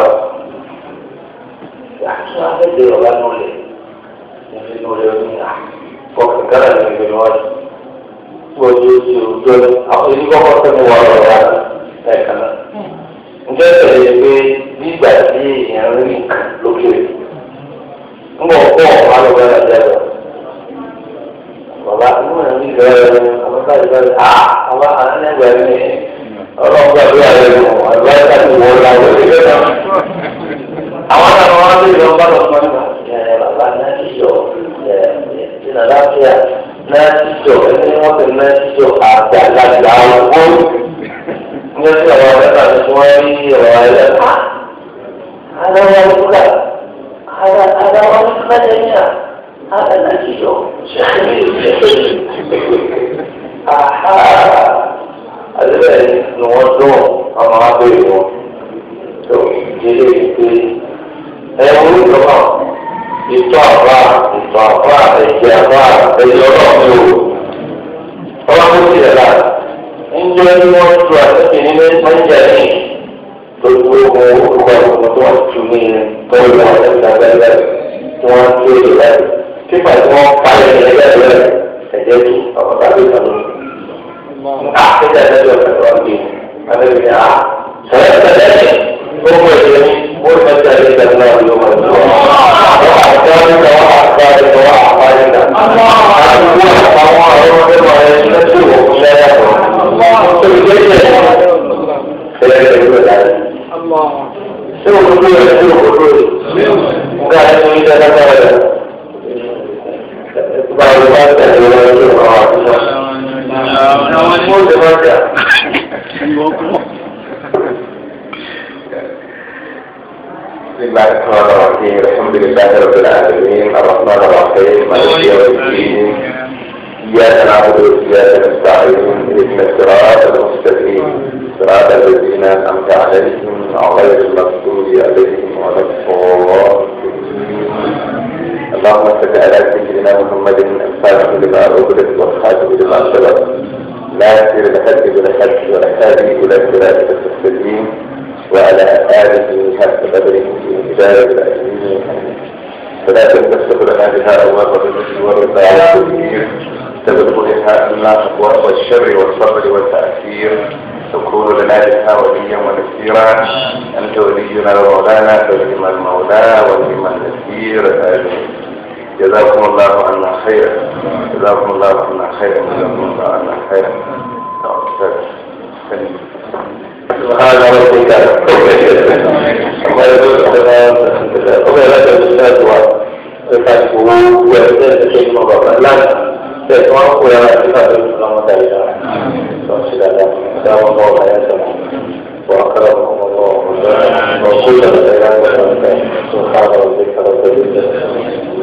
yàtọ̀ abẹ́lé ọba nulẹ̀ ẹ̀fẹ̀ nulẹ̀ ọdún yà kọ̀ọ̀kan kára ní ìgbẹ́ ni wọ́n ti wọ́n ti ti ojú ẹ̀ àwọn èyí kọ́kọ́ sẹ́nu wà lọ́wọ́ rà ẹ̀kan náà. ǹjẹ́ tẹ̀lé pé nígbà tí èèyàn rí nǹkan lókè ń bọ̀ pọ̀ wà lọ́wọ́ rà jẹ́ lọ. bàbá inú ẹ̀ ní ìgbẹ́ rẹ̀ àwọn káyọ̀ bá rẹ̀ à àwọn ànẹ́gbẹ̀ rẹ̀ ọlọ́run gbàdúrà rẹ̀ lọ àdúrà ká ti wọ́ ọ́ láwọ̀ ẹ̀gbẹ́ náà àwọn àwọn wọn lè lọ bá lọ fún ẹ bàbá náà ti jọ ẹ ìnà láfíà náà ti jọ ẹni wọn ti náà ti jọ àgbàlagbà owó ní ọjọ́ àwọn ọ̀rẹ́ náà ti wọ́n rí ọ̀rọ̀ ẹ̀ ká ara wọn kúkà ara ara wọn kúkà lẹ́yìn à ara náà ti jọ àdébẹ̀ ni wọ́n dún ọmọ abẹ́rẹ́ wọn tó ìdílé ìdílé ẹ̀wọ̀n ìjọba ìtọ́ àbá ìtọ́ àbá ẹ̀jẹ̀ àbá ẹ̀jẹ̀ ọlọ́ọ̀mí o. ọlọ́run ti rẹ̀ la ńjẹ́ ní wọ́n tu àtẹ̀kẹ́ ní mẹ́jà ní gbogbo ohun olùkọ́ ìgbìmọ̀ tí wọ́n tu ní tọ́lú wọn lẹ́sìn abẹ́rẹ́ tí wọ́n tu èdè rẹ̀ pípa tí wọ́n pa ẹ̀jẹ̀ ẹ̀jẹ̀ rẹ̀ ẹ̀jẹ̀ tu ọ̀pọ̀ tàbí ìtàn àtẹ̀jẹ̀ ẹ̀jẹ̀ rẹ̀ wọ́n gbé abẹ́rẹ́ à sọ̀rọ̀ ẹ̀jẹ̀ gbogbo ẹ̀jẹ̀ ní wọ́n mẹ́ta ẹ̀jẹ̀ náà ló wọ́n tó wọ́n àtẹ̀wọ́n tó wọ́n àtẹ̀wọ́n tó wọ́n àpáyé náà àdúgbò àtàwọn ọ̀rọ̀ ọ̀rọ̀ ẹ̀ lẹ́tọ̀ òkú lẹ́yà tó tó ìgbésẹ̀ ẹ̀rẹ́ ìlú ìlànà. ṣé o kúrò rẹ̀ ṣé o kúrò rẹ̀ nga ẹ̀ ní ìdá dáadáa rẹ̀ báwo bá tẹ̀lé wọn ní ọ̀rọ̀ àtúnṣe. àwọn ni wọ́n ti máa jà. بسم الله الرحمن الرحيم الحمد لله رب العالمين الرحمن الرحيم مالك يوم الدين إياك نعبد وإياك نستعين اهدنا الصراط المستقيم صراط الذين أنعمت عليهم غير المغضوب عليهم ولا الضالين اللهم صل على سيدنا محمد الفاتح لما أغلق والخاتم لما سبق ناصر الحق بالحق والهادي إلى صراطك المستقيم وعلى آله حق قدره في هداية الأمين فلا تنتسب لنا بها أبواب الرزق والرضا والتدبير تبلغ بها الناس أبواب الشر والصبر والتأثير تكون لنا بها وليا ونسيرا أنت ولينا ومولانا فلما المولى ولما النسير آمين جزاكم الله عنا خيرا جزاكم الله عنا خيرا جزاكم الله عنا خيرا سبحان ربك وما يقول السلام وما لك الاستاذ وفتحه ويزداد شيء مضر لا تسمع ولا تفهم السلام عليكم سلام الله عليه وأكرمكم الله وكل الخيرات سبحان ربك رب العزة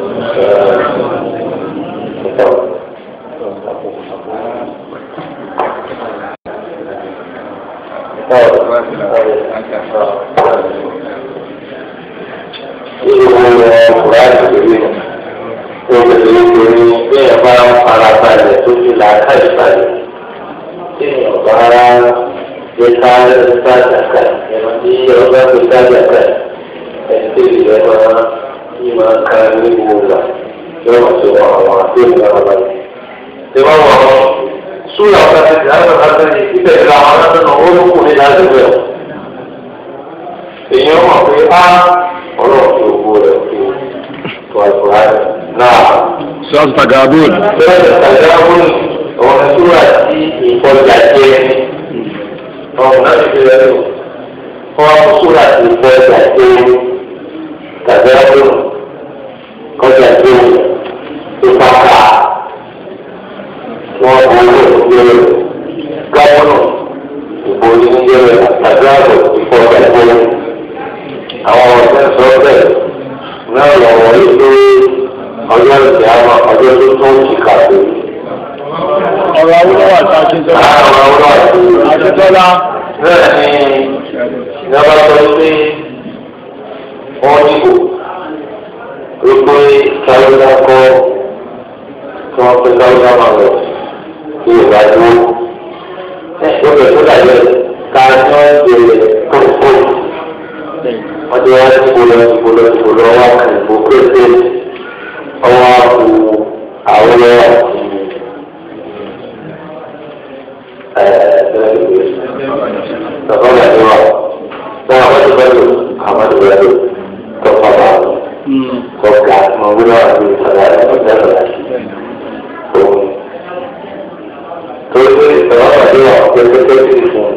Irú ọkùnrin àgbègbè tó bẹ̀rẹ̀ lórí bí ẹ̀ bá ń fara balẹ̀ tó fi là ká ìbalẹ̀. Tí èèyàn bá gbé ká sáàjàkà, ẹ̀rọ tí ọba gbé sáàjàkà, ẹni tó lè yẹ máa yí máa ká ní gbogbo yóò wọ́n ti wọ àwọn àdéhùn náà balẹ̀. Ṣé wọ́n wọ̀ ọ́? Súlà ọ̀gá ti di àwọn ọ̀gá ti di ibẹ̀ làwọn aláǹdà náà ó lókun ní láti bẹ̀ ọ́. Èèyàn mọ̀ pé á ọlọ́run fi òkú rẹ̀ fi tó àìkúrá rẹ̀ náà. Sọ́ọ̀sì Tagabun. Bẹ́ẹ̀ni Tagabun ọ̀rọ̀ súlà tí ìkọjá jẹ́ ọ̀rọ̀ náà ti fi rẹ̀ lò. Wọ́n súlà tí ìkọjá jẹ́ Tagabun kọjá jẹ́ tó bá kà á wọn kò wọlé ìgbéró gọ́ọ̀nù ìbò onídìrí àgbàdo ìfọ̀jà ìgbéró àwọn ọ̀sẹ̀ ti sọ bẹ́ẹ̀ náà lọ́wọ́ yìí pé ọjọ́ ìgbà àwọn ọjọ́ tó tó ń ti kà sí. ọ̀rọ̀ awúlọ́wọ́ àti akíntọ́lá. àwọn ọmọ àti akíntọ́lá. bẹ́ẹ̀ ni ìjọba sọ pé wọ́n dìbò wípé káyọ̀dá kọ́ tí wọ́n pé káyọ̀dá máa lọ sí ìgbà dúró. ẹ ó bẹ̀ tó dàgbẹ́ ká ní wọ́n ṣe kókó wọ́n ti wá dìbò lọ dìbò lọ dìbò lọ wá kàn ìbò pété ọwọ́ àbò àwọn àti bàbá mi wà fún àwọn tó bá lò àwọn tó bá lò tó fọwọ́ àwọn tó ga mọ wúlò àti ìsọ̀rọ̀ àti ọ̀dẹ́rọ̀ láti òun. torí pé bàbá mi wà pẹ́ẹ́pẹ́ẹ́ sí fún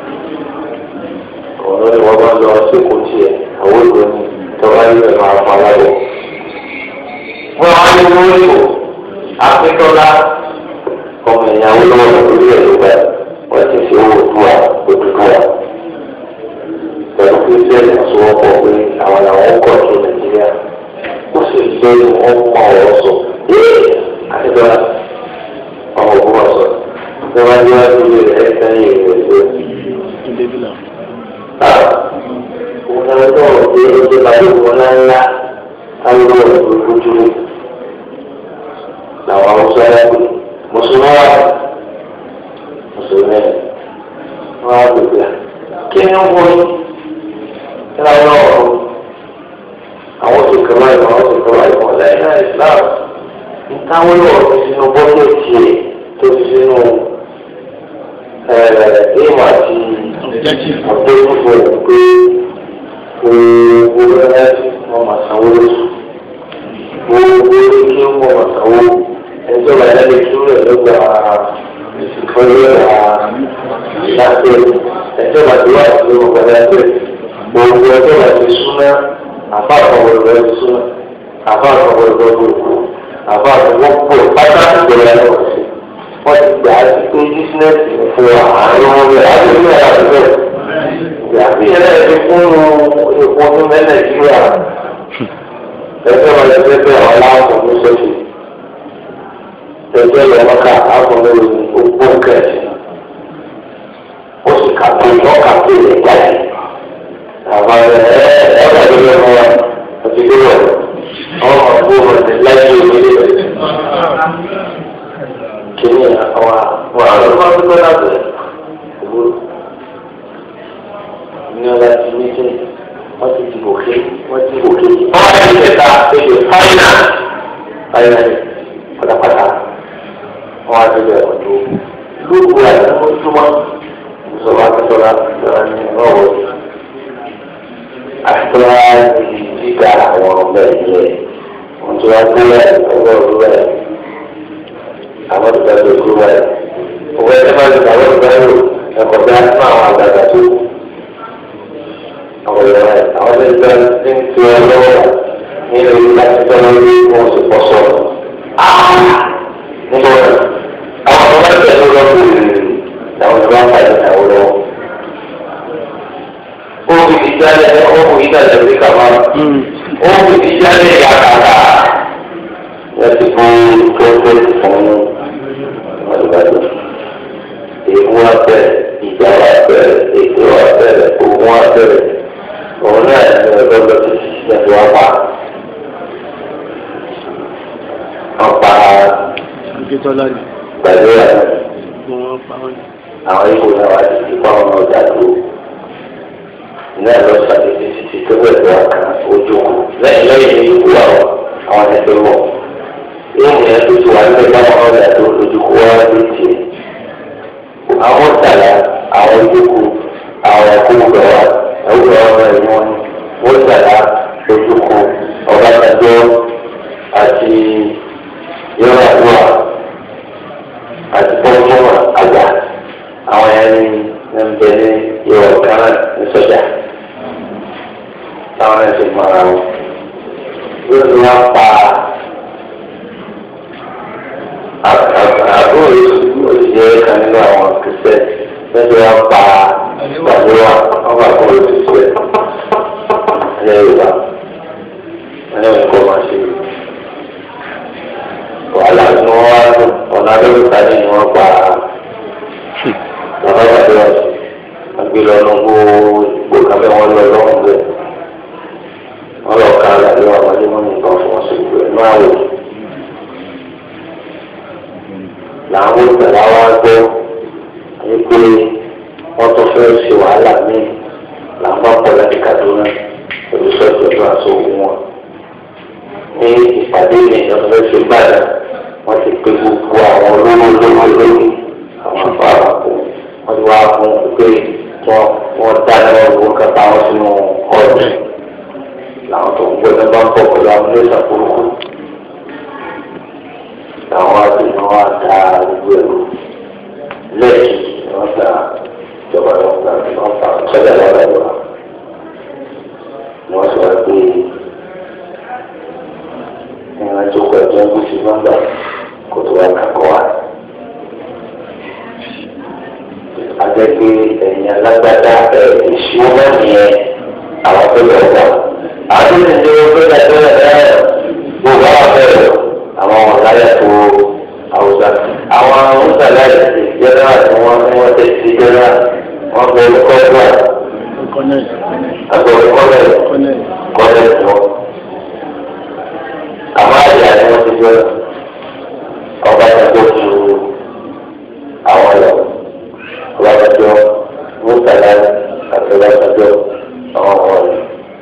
un òun ni wọ́n bá lọ sí kò tiẹ̀ àwọn ìlú ni tó bá yẹ máa fọ aláwọ̀. wọ́n á ní wọ́n lò ápẹ́tọ́lá ọmọ ìyàwó lọ́wọ́ lórí ẹ̀ ló bá wọ́n ti fi owó tó wa òdúdú wa. pẹ̀lú pé bẹ́ẹ̀ ni wọ́n pọ̀ pé àwọn làwọn kọ̀ tó nàìjíríà ó sì jẹ́ wọ́n mọ ọ̀rọ̀ sọ. àtibọ́lá ọmọ ògùn wa sọ bí wọ́n ní wọ́n ti rí ẹ̀ sẹ́yìn ìrìn òjò. òun náà lọ́wọ́ pé ó ti bá yóò wọ́n ńláńlá táwọn ọmọ ògùn dúró. làwọn haúsá yà pé mùsùlùmí wà mùsùlùmí wọn á gbèsè à kí ni wọn wọ yìí kí ni wọn wọ àwọn tó kẹwàá ìmọ̀ àwọn tó kẹwàá ìmọ̀ lẹ́yìn náà islam ntáwọn yóò fi sínú bọ́kẹ́tì ẹ̀ tó fi sínú ẹ̀ẹ́dẹ́gbẹ̀mọ̀ àti ọ̀dẹ́gbẹ̀fọ̀ pé gbogbo ẹ̀ wọ́n máa sanwó lóṣù gbogbo ẹ̀ kí wọ́n máa sanwó ẹjọ́ bá yára kí ó lè gba ìfọyín àṣàṣe ẹjọ́ bá ti wá sí ọgbà yàtọ̀ gbogbo ẹjọ́ bá ti súná àfa àkọ́wọ́ rẹ̀ ti súná àfa àkọ́wọ́ rẹ̀ gbogbo àfa àkọ́wọ́ pọ̀ pátá ìgbẹ̀rẹ̀ rẹ̀ wọ̀ sí wọ́n ti gbà á sí pé bísínẹ́sì fún àárín wọn rẹ̀ á lè ní ẹ̀rọ àdúgbò yàtí ẹ̀rẹ́ ti fún epo ní nàìjíríà ẹjọ́ bá ti fẹ́ fẹ́ àwọn aláwọ̀ ní sọ́ọ̀tì ẹgbẹ́ yẹn lọ́ka àfọlẹ́ ògbó kẹ̀sì ó sì kàpé lọ́ka pé lè jáde àwọn ẹ ẹ ọ̀rọ̀ ìlú ẹ̀rọ wa àti ìlú rẹ̀ ọmọ ọ̀gbó rẹ̀ láyé ìwé rẹ̀ kìíní àwọn àwọn àwọn ọmọ ọdún náà bẹ̀rẹ̀ òwúrọ̀ ní ọ̀la ti ní sẹ́ wọ́n ti dìbò ké wọ́n ti dìbò ké wọ́n á yẹ kẹta èdè fáínà fáínà pátápátá wọn á ti bẹ̀rẹ̀ ọ̀dọ́ lóògùn àti mọ́túmọ́ ìṣọ̀rọ̀ akẹ́tọ̀rọ̀ akẹ́tọ̀rọ̀ ní ọ̀wọ́ akẹ́tọ̀rọ̀ ní gíga àwọn ọ̀bẹ yẹ wọ́n ti wá gbélé ọwọ́ òru rẹ̀ àwọn ìgbà tó kú rẹ̀ òwe ẹ̀ máa ń gbà wọ́n gbà yóò ẹ̀kọ́ bí a fún àwọn àgbàgbà tó àwọn ìyá rẹ̀ àwọn tó ń gbà ní ti wọn lọ́wọ́ nínú ìgbà tí wọ́n lórí wọn sì pọ̀ sọ̀rọ̀ nígbà wọn àwọn ọmọ ẹgbẹ́ tó lọ sí ìlú làwọn ìlú wọn pàdé àwọn lọ. ó fi ti jáde ó fi ti jáde sí kàmá ó fi ti jáde yàtàkà láti fún kẹ́kẹ́ fún ọ̀dùnmáàdù. èèmù wa bẹ̀rẹ̀ ìjà wa bẹ̀rẹ̀ ètò wa bẹ̀rẹ̀ ogun wa bẹ̀rẹ̀ òun náà ní ọjọ́ lọ sí ìṣẹ̀lẹ̀ wa pa. ọ̀pá akíntọ́lá ni pẹ̀lú ẹ̀ wọ́n pa wọ́n. àwọn ipò náà wá sí ipò àwọn ọmọ ọjà tó náà lọ sàdédé títí tó bẹ̀rẹ̀ wá kan ojú kù lẹ́yìn lẹ́yìn ní ikú àwọn àwọn ẹgbẹ́ wọ̀ yóò mú yẹn tó ti wà nílẹ̀ báwọn ọmọ ọjà tó ojú kù wá lé tiẹ̀ àwọn tàlà àwọn ojú kù àwọn ẹ̀kú gbẹ̀ wá ẹ̀kú gbẹ̀ wá bẹ̀rẹ̀ wọn wọ́n tàlà ojú kù ọ̀bátajọ́ àti yọ̀rọ̀ àdúrà àti pọ́npọ́n àgbà àwọn ẹni ń bẹ ní ìwọ̀ kan ní sọ́jà táwọn ẹni mọ ara wọn. yóò ní wọn pa àbúrò òṣìṣẹ́ kan nínú àwọn kìsẹ́ lọ́sẹ̀ wọn pa pàdé wa wọn bá kọ́ òṣìṣẹ́. ilẹ̀ yorùbá ẹni wọn kọ́ máa ṣe wàhálà ni wọ́n wá dùn ọ̀nà abẹ́òkúta ní ni wọ́n pa bàbá bàbá wọn agbélé ọ̀nà gbogbo kàfẹ́ wọn lọ lọ́wọ́ bẹ́ẹ̀ wọ́n lọ ká àlàyé wọn wọlé wọn nìkan fún wọn sí ìgbẹ́ náà wò làwọn ìgbàlá wa gbọ́ wípé wọ́n tún fẹ́ ṣe wàhálà míì làwọn bá pọ̀ láti Kaduna pẹ̀lú sọ́ọ̀tì ọdún àti ogun wọn. ní ìpàdé ìyẹn fẹ́ ṣe gbàdá wọ́n ti pe gbogbo àwọn olówó olówó lórí àwọn afárá kò wọ́n ti wá fún pé wọ́n wọ́n dáná owó kẹta wọn sínú ọ̀dùn làwọn tó ń gbọ́dọ̀ bá ń bọ̀ pẹ̀lú àwọn ilé ìṣàkóso làwọn àti wọn á da gbogbo ẹ̀rọ lẹ́yìn wọn ta ìjọba wọn ta wọn ta sọ́jà lọ́dọ̀ lọ́wọ́ ni wọ́n sọ wá pé ìrìn àjò pẹ̀lú ẹgbẹ́ sí nọ́mbà kó tó wá kakọ́ wa. Adé pé ẹ̀yìn alágbádá ẹ̀ ìṣúná náà nìyẹn àwọn tó lọ wà. Àwọn tó ti dé pé ẹgbẹ́ ẹ̀ gbogbo àwọn bẹ̀rẹ̀ àwọn ọ̀láyà tó àwùjọ. Àwọn oúnjẹ aláìsí jẹ́nẹ́rà tí wọ́n ní wọ́n tẹ̀ sí jẹ́nẹ́rà wọ́n bẹ olùkọ́ ẹgbẹ́ àgbẹ̀ olùkọ́ bẹ̀rẹ̀ kọ́lẹ̀ tí wọ́n. Àwọn àyà ni wọ́n ti jẹ́ ọba ìjọba ju àwọn lọ. Ọba ìjọba mùsàlá àti ọba ìjọba àwọn ọmọ rẹ̀.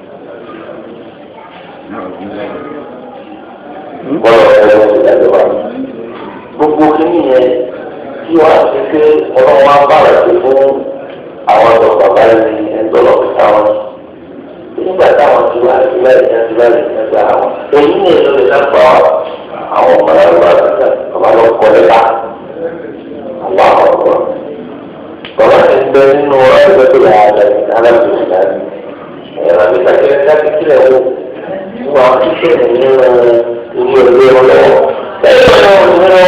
Bọ́lá ọ̀sẹ̀ ló ti dàgbé wa. Gbogbo kìíní yẹn tí wọ́n á ti pé ọlọ́run á bára sí fún àwọn ọ̀dọ́ bàbá yìí ẹ̀ńtọ́ lọ́ọ́ fi táwọn. Nígbà táwọn ti wá sí báyìí ní ẹ̀ńtọ́ báyìí ní ẹ̀ńtọ́ àwọn. Èyí ni èso lè dápọ̀ àwọn ọmọ náà lọ́wọ́ àgbàdo ọba lọ kọ́ lẹ́la. Àwọn àwọn ọ̀gbọ́n. Bàbá ti ń bẹ nínú ẹgbẹ́ tó yà á lẹ́yìn alábìsí láti. Ẹ̀rọ àti kàkiri dákì kílẹ̀ wò. Wọ́n á ti ṣe nínú ilé ẹgbẹ́ wọn lọ́wọ́. Lẹ́yìn ọ̀nà òṣèré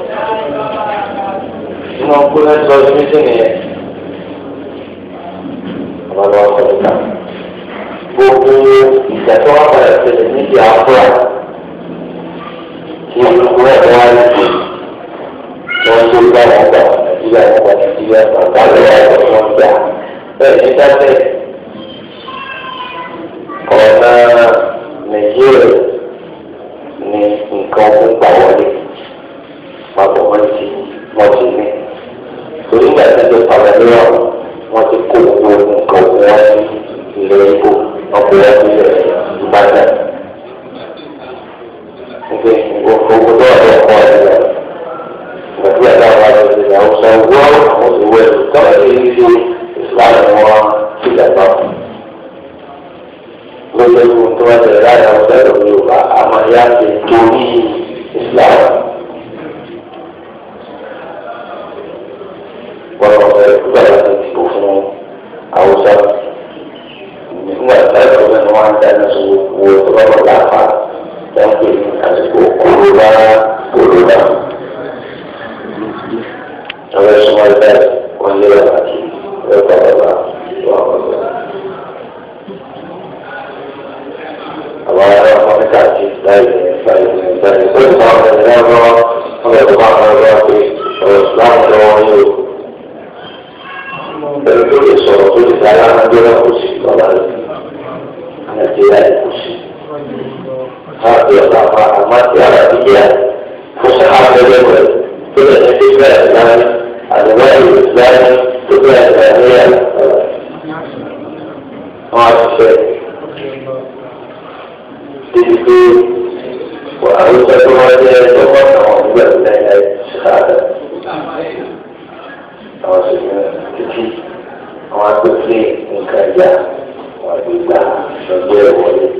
inú ọkùnrin sọ ní méjì nìyẹn. Bàbá lọ́wọ́ sọ̀rọ̀ ká. Gbogbo ìjà tó wà padà ṣẹlẹ̀ níbi àbúrà tí olùkọ́ ẹ̀ wá ní ìlú wọ́n tó gbà wọ́n gbà nàìjíríà wọ́n gbà nàìjíríà bàbá lọ́wọ́ ẹ̀ wọ́n gbà bẹ́ẹ̀ ní dábẹ́ ọ̀nà nàìjíríà ní nǹkan ọ̀gbìn gbà wọlé papọ̀ wọ́n ti wọ́n ti ní torí ìgbà tí wọ́n padà lọ́wọ́ wọ́n ti kó gbogbo nǹkan ọ̀gbìn wọn sí ilẹ̀ ìbò ọ̀pọ̀ wọn sí ilẹ̀ ìbàdàn nke owó tó wà lọ́wọ́ ẹ̀ lọ. Ìgbàgbé àti àwọn àti ìgbà ọ̀sán owó àwọn òṣèwé tọ́lá ní ilé ìsìlámù ni wọ́n ti dàgbà. Lóṣù tó tó wá tẹ̀lé láti àwọn ọ̀sán ìlú Yorùbá àmọ́ ìyá ti torí ìsìlámù. Wọ́n lọ fẹ́ gbà láti dìbò fún Haúsá. Nígbà tí láti ọ̀sán ni wọ́n á dáná sọ owó tó bá wà láàpá tapi àsìkò kòrónà kòrónà àwọn ẹ̀sùn ẹgbẹ́ wọn lé wọn àti ẹ̀kọ́ bàbá tó àwọn ọ̀gbẹ́. àwọn ará wọn káàkiri báyìí báyìí báyìí pé wọn àwọn ẹ̀rọ náà wọn lè tó máa ń lọ pé ọ̀rọ̀ ìsìláàmù tó wọn yóò. ẹ̀rọ tó lè sọ̀rọ̀ tó lè dára náà gbé náà kò sí lọ́la rẹ̀ nàìjíríà kò sí. هذه الأمات العربية فصحى الجبل كل الاتفاق الإسلامي النوايا الإسلامي تبع الإسلامية هذا الشيء تجد وأوجد هذه الأمة وأوجد لها الشهادة وأقول لي إن كان جاء وأقول له شجاع ولي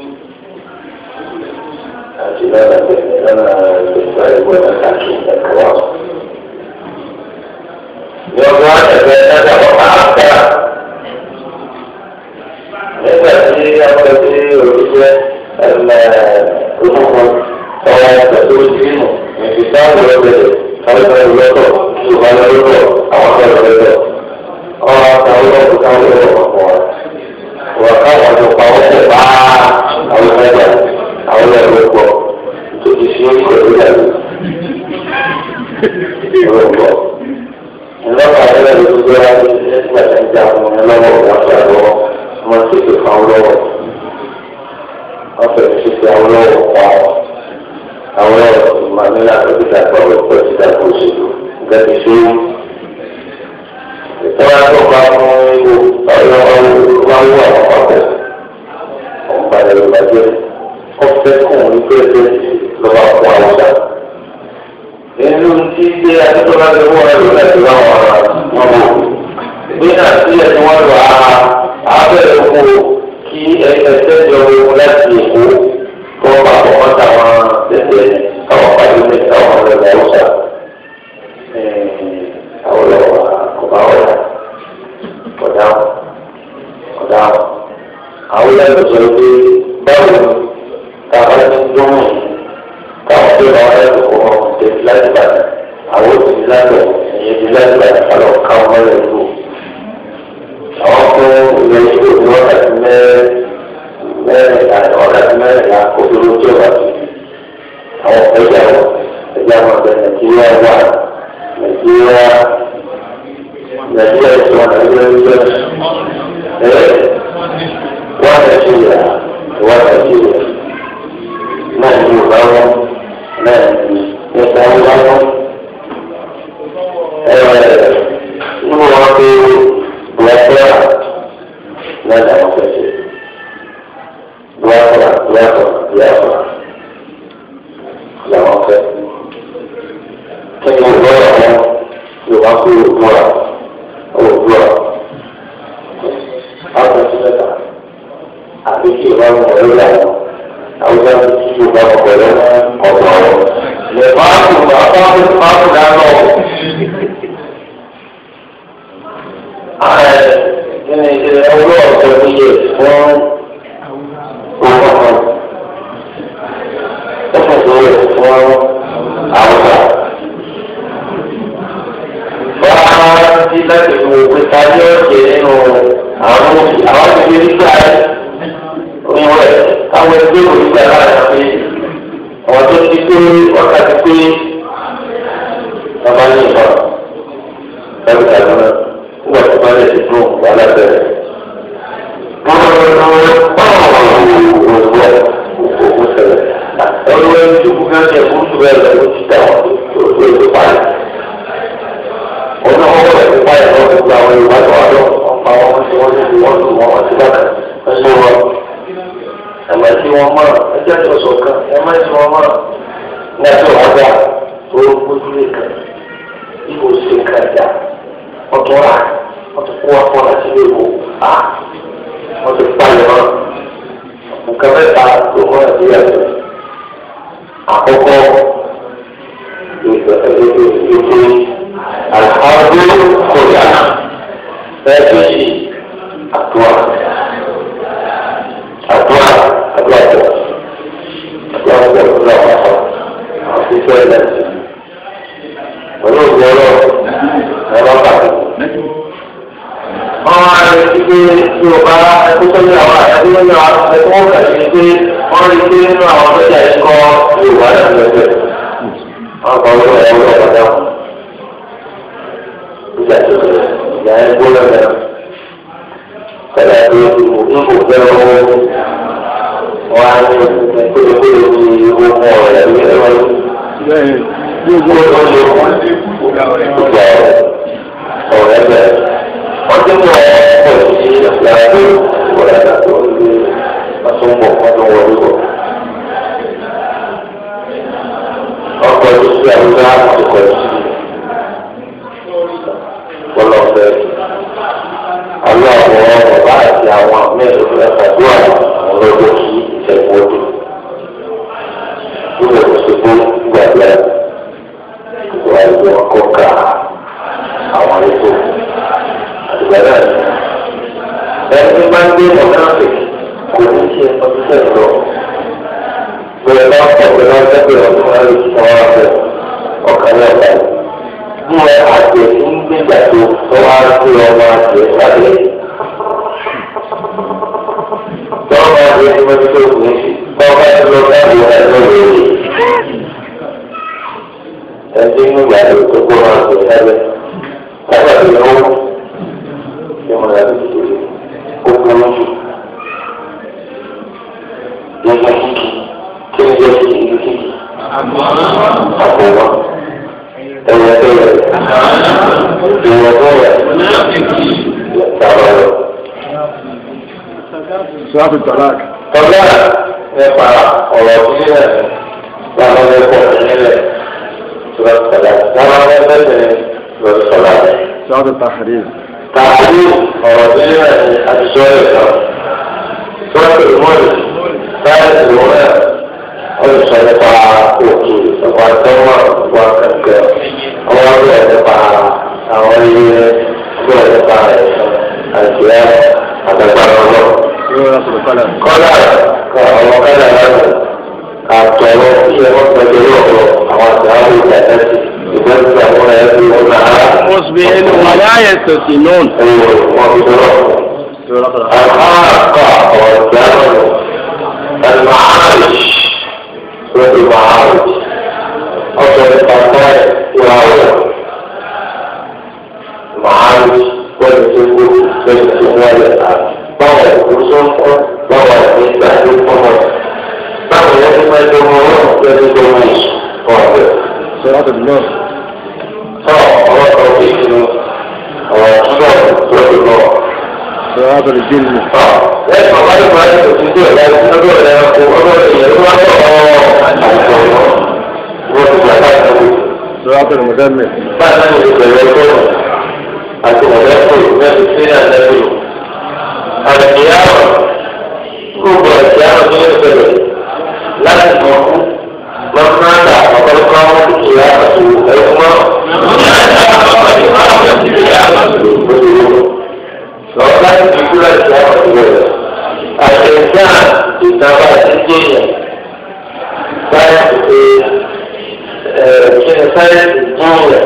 àti lọ́nà lọ́nà ìgbà ìwé ọ̀nà àti ẹ̀kọ́ wa. Ní ọdún àtẹ̀fẹ́ ẹ̀dá wọn máa ń bá. Nígbà tí àwọn ẹbí òṣìṣẹ́ ẹ̀mẹ́ olóko ọwọ́ ẹgbẹ́ tó ti mú ìfi táwọn ọ̀bẹ̀rẹ̀ àwọn ọ̀bẹ̀rẹ̀ lọ́tọ̀ ṣùgbọ́n lọ́tọ̀ àwọn ọ̀bẹ̀rẹ̀ lọ́tọ̀. Ọwọ́ àtàwọn ọ̀bẹ̀rẹ̀ táwọn ọ̀bẹ̀rẹ̀ wọ̀ wọ́n káwọn ọ̀dọ́ pa wọ́n tẹ̀ àwọn lọ́wọ́ wọ́n fẹ́ ṣe fi àwọn lọ́wọ́ pa ọ́ àwọn lọ́wọ́ ìmọ̀ nílá tó ti dàgbà wọ́n pẹ́ ti dàgbà òṣèlú nǹkan ti ṣe é ìtọ́wá tó bá fún ewu ọ̀yọ́ máa ń wà wọ́n pàpẹ́ ọ̀hún balẹ̀ ló bàjẹ́ ọ̀fẹ́ kùn ní pẹ́ẹ́pẹ́ lọ́wọ́ fún àwùjá. nínú tí ṣe àtúntò láti wọ́n ẹ̀rọ láti láwọn ará wọn wò ní àti ẹni wọn lọ abẹ́rẹ́ oko kí ẹsẹ̀ jọ ewu láti èkó kọ́ papọ̀ mọ́ táwọn tẹ̀tẹ̀ káwọn pàdé ní káwọn ọ̀rẹ́ àwùjá. àwọn ọ̀rọ̀ ọba ọ̀rẹ́ ọ̀dà ọ̀dà àwọn ẹgbẹ́ sọ pé báwo káwọn ẹni tó mú káwọn tó bá wọn ẹgbẹ́ kọ́ wọn ṣe láti bàtà àwọn òsì láti ẹ̀yẹ ti láti bàtà kálọ̀ káwọn mọ́lẹ̀ tó àwọn fún ilé ìlú ní wákàtí mẹ́rin àti wákàtí mẹ́rin là kó tó lójú ọ̀bà tó àwọn ẹgbẹ́ àwọn ẹgbẹ́ àwọn ọ̀bẹ nàìjíríà wà nàìjíríà nàìjíríà ìṣòwò nàìjíríà ìṣòwò ẹ̀ wọ́n nàìjíríà wọ́n nàìjíríà náà ní ìwà wọn náà ní nípa ìwà wọn. nínú wọn pé bùrọ̀dá náà làwọn fẹ́ ṣe bùrọ̀dá bùrọ̀dá bùrọ̀dá làwọn fẹ́. kí ni ìwọ́n wọn yóò wá kó òwúrọ̀ òwúrọ̀ àwọn ti mẹ́ta àbí kí ìwà wọn wọlé làwọn àwọn ìwà wọn ti yóò bá wọn wọlé ọ̀dọ̀ wọn. lè máa tó máa bá wọn máa tó dáná o. Kíni ìṣẹ̀lẹ̀ owó ọ̀sẹ̀ mi yẹ fún owó ọ̀sẹ̀. Ó fún ìṣòro fún àwùjọ. Wọ́n á ti láti fi wò pé ta ní ọ̀sẹ̀ nínú àwọn àwọn ìgbé nígbà oníwọ̀ ẹ̀ káwọn ẹgbẹ́ ònígbà láàrin pé àwọn tó ti pé ọ̀tá ti pé bàbá ní ìfọ̀ ẹ̀rù ìdájọ́ náà nígbà tó bá lè ti fún wàhálà bẹ̀rẹ̀. Ẹ̀rù ẹni tó kú náà ní ẹ̀kú tó bẹ̀rẹ̀ lọ́wọ́ ti dà wọ́n tó tó tó parí. Ọ̀nà ọwọ́ rẹ̀ ti parí àwọn gbogbo àwọn Yorùbá tó wà lọ. Ọ̀pọ̀ àwọn ọmọ tí wọ́n ti wọ́n lù wọ́n wọ́n ti bàtà. Ẹ ṣe wọn. Ẹ má ti wọn mọ̀ ẹ jẹ́ tó sọ̀kan ẹ má ti wọn mọ̀. Ní ẹjọ́ wọn gbà tó gbójú lé kan. Ibo ṣe kan jà. Ọ̀tún rà wọ́n ti kó wọn fún láti ilé ìwò á wọ́n ti palẹ̀ wọn nǹkan mẹ́ta tó mọ́ nàìjíríà tó àkọ́kọ́ ètò àlùfáàdé kòríà ẹ̀ẹ́dẹ́gbẹ̀sì àdúrà àdúrà àdúrà tó àdúrà tó àdúrà wà fún àwọn tó fẹ́ lẹ́sìn pẹ̀lú ògbó ọlọ́run ẹ̀rọ bàtà wọ́n á lè fi pé tí o bá ẹkú sọ́jà wa ẹkú sọ́jà wa ẹkú wọ́n kà sí pé wọ́n rí pé nínú àwọn sọ́jà yìí kọ́ Yorùbá náà lọ́sẹ̀. wọ́n kọ́ ló ẹ̀ wọ́n lọ́wọ́ dáhùn. ìjà tó ṣe ìjà ẹ̀ gbó lọ́dẹ̀. kẹlẹ́ tó ń kò fẹ́ owó wọ́n á ní kólékólé ní owó fún ọ̀rọ̀ ẹ̀ ní ẹ̀rọ yìí. gbogbo ọ̀rọ̀ ọ̀rọ̀ ẹ̀ bẹ̀rẹ̀ ọdún mọ ọkọ sí ìyàwó ìwọlẹ àti ọdún asọmọ ọdún wọlé bọ ọkọ sí àwùjọ àkọkọ sí ọlọpẹ àwọn àwọn bàbá àti àwọn mẹ́rin fún ẹgbàdúrà àwọn lọ́dọ̀ sí ìṣẹ̀kùn ọdún nígbà tó ṣe fún gbàgbé ìgbà ìgbà ọkọ ká àwọn ètò ìgbàlá ẹni máa ń gbé mọ̀nàfẹ́ kò ní ṣe ọdún tẹ̀ lọ. Bẹ̀rẹ̀ bá pọ̀ pẹ̀lú ọjọ́ ọdún máa lè sọ ọ́ abẹ ọkàn ní ọ̀gá yìí. Bí wọn àgbẹ̀ ń gbégbà tó tó wá sí ọmọ àgbẹ̀ sábẹ́. Tọ́wọ́ máa gbé ní mọ́tò tó kù ní tọ́wọ́ bá ti lọ sábẹ́ ẹ̀ lọ́wọ́ èyí. Ẹni ń gbà tó tó kó máa gbé sábẹ́. Sábà tó yẹ wọ́n ṣe wọn yàtọ̀ sí kókó lóṣù àbọ̀wọ́ ẹ̀yẹ́dẹ́yẹ ìwọ̀dẹ́yẹ ìtàwọ̀. Sọ́ọ́tù Tọ́lák. Ọ̀gá nípa ọ̀rọ̀ sílẹ̀ láwọn ẹ̀kọ́ nílẹ̀ lọ́sọ̀lá láwọn ẹ̀kọ́ nílẹ̀ lọ́sọ̀lá. Sọ́ọ́tù Tàhírìm. Tàbí ọ̀rọ̀ sílẹ̀ àtijọ́ ìtàn. Sọ́ọ̀tù ìmọ̀lì láti ìwọ̀n olùsọ nípa òkè ìsọ̀kọ̀ àtọ́wọ́ ìwà kẹ̀kẹ́ ọwọ́ bẹ̀rẹ̀ nípa àwọn ilé bẹ̀rẹ̀ nípa ẹ̀sán àti ẹ̀ àtàgbàrọ̀ náà Sọ́ọ́tù Kọ́lá. kọ́lá àwọn kọ́lá lánàá àtọ̀rọ̀ iṣẹ́ wọn pẹ̀lú ọ̀rọ̀ àwọn àti àwọn ìjà tẹ́sí ìgbẹ́sí àwọn ẹ̀rí wọn náà Mùsùlùmí wàlá ayẹ̀sọ̀ sí nùn. ẹ̀yọ wọn fi sọ̀rọ̀. الحاقة والدم المعارج والمعارج أصل الطرفين يراوي المعارج والسجود والسجود طوى الرسوم طوى النساء والقمر طوى يجب أن يجمعون يجب واضح Sọ́ọ́tù Nùn. طوى الله توفيقه وصوت والله Sọ́ọ́tù Jìnnì. lẹ́yìn ọ̀gá ìgbà yẹn kò sí tó ẹ̀dá lọ́dọ̀ ẹ̀dá kó ọdọ̀ ìyẹn ló wá tọ̀ ọ́ àìsàn ọ̀nà wọ́n ti gbà láti ọ̀hún. Sọ́ọ́tù Mùdẹ́mì. báyìí náà ló bẹ̀rẹ̀ ọgọ́rùn àti ọ̀dẹ́kù mẹ́rin sí ní àdẹ́kù. àdìyàwó gbogbo àdìyàwó ní ìbẹ̀rẹ̀ láti mọ̀ fún lọ́kùnrin ọ̀pọ̀lọpọ̀ àwọn dúkìá àti ẹ̀kúnmọ́. lọ́wọ́ láti fi kúrò àti àwọn ìbẹ̀rẹ̀ àtẹ̀já ìtàwá àtijọ́ yẹn sáyẹ́ǹsì ẹ̀ kí ni sáyẹ́ǹsì dùn yẹn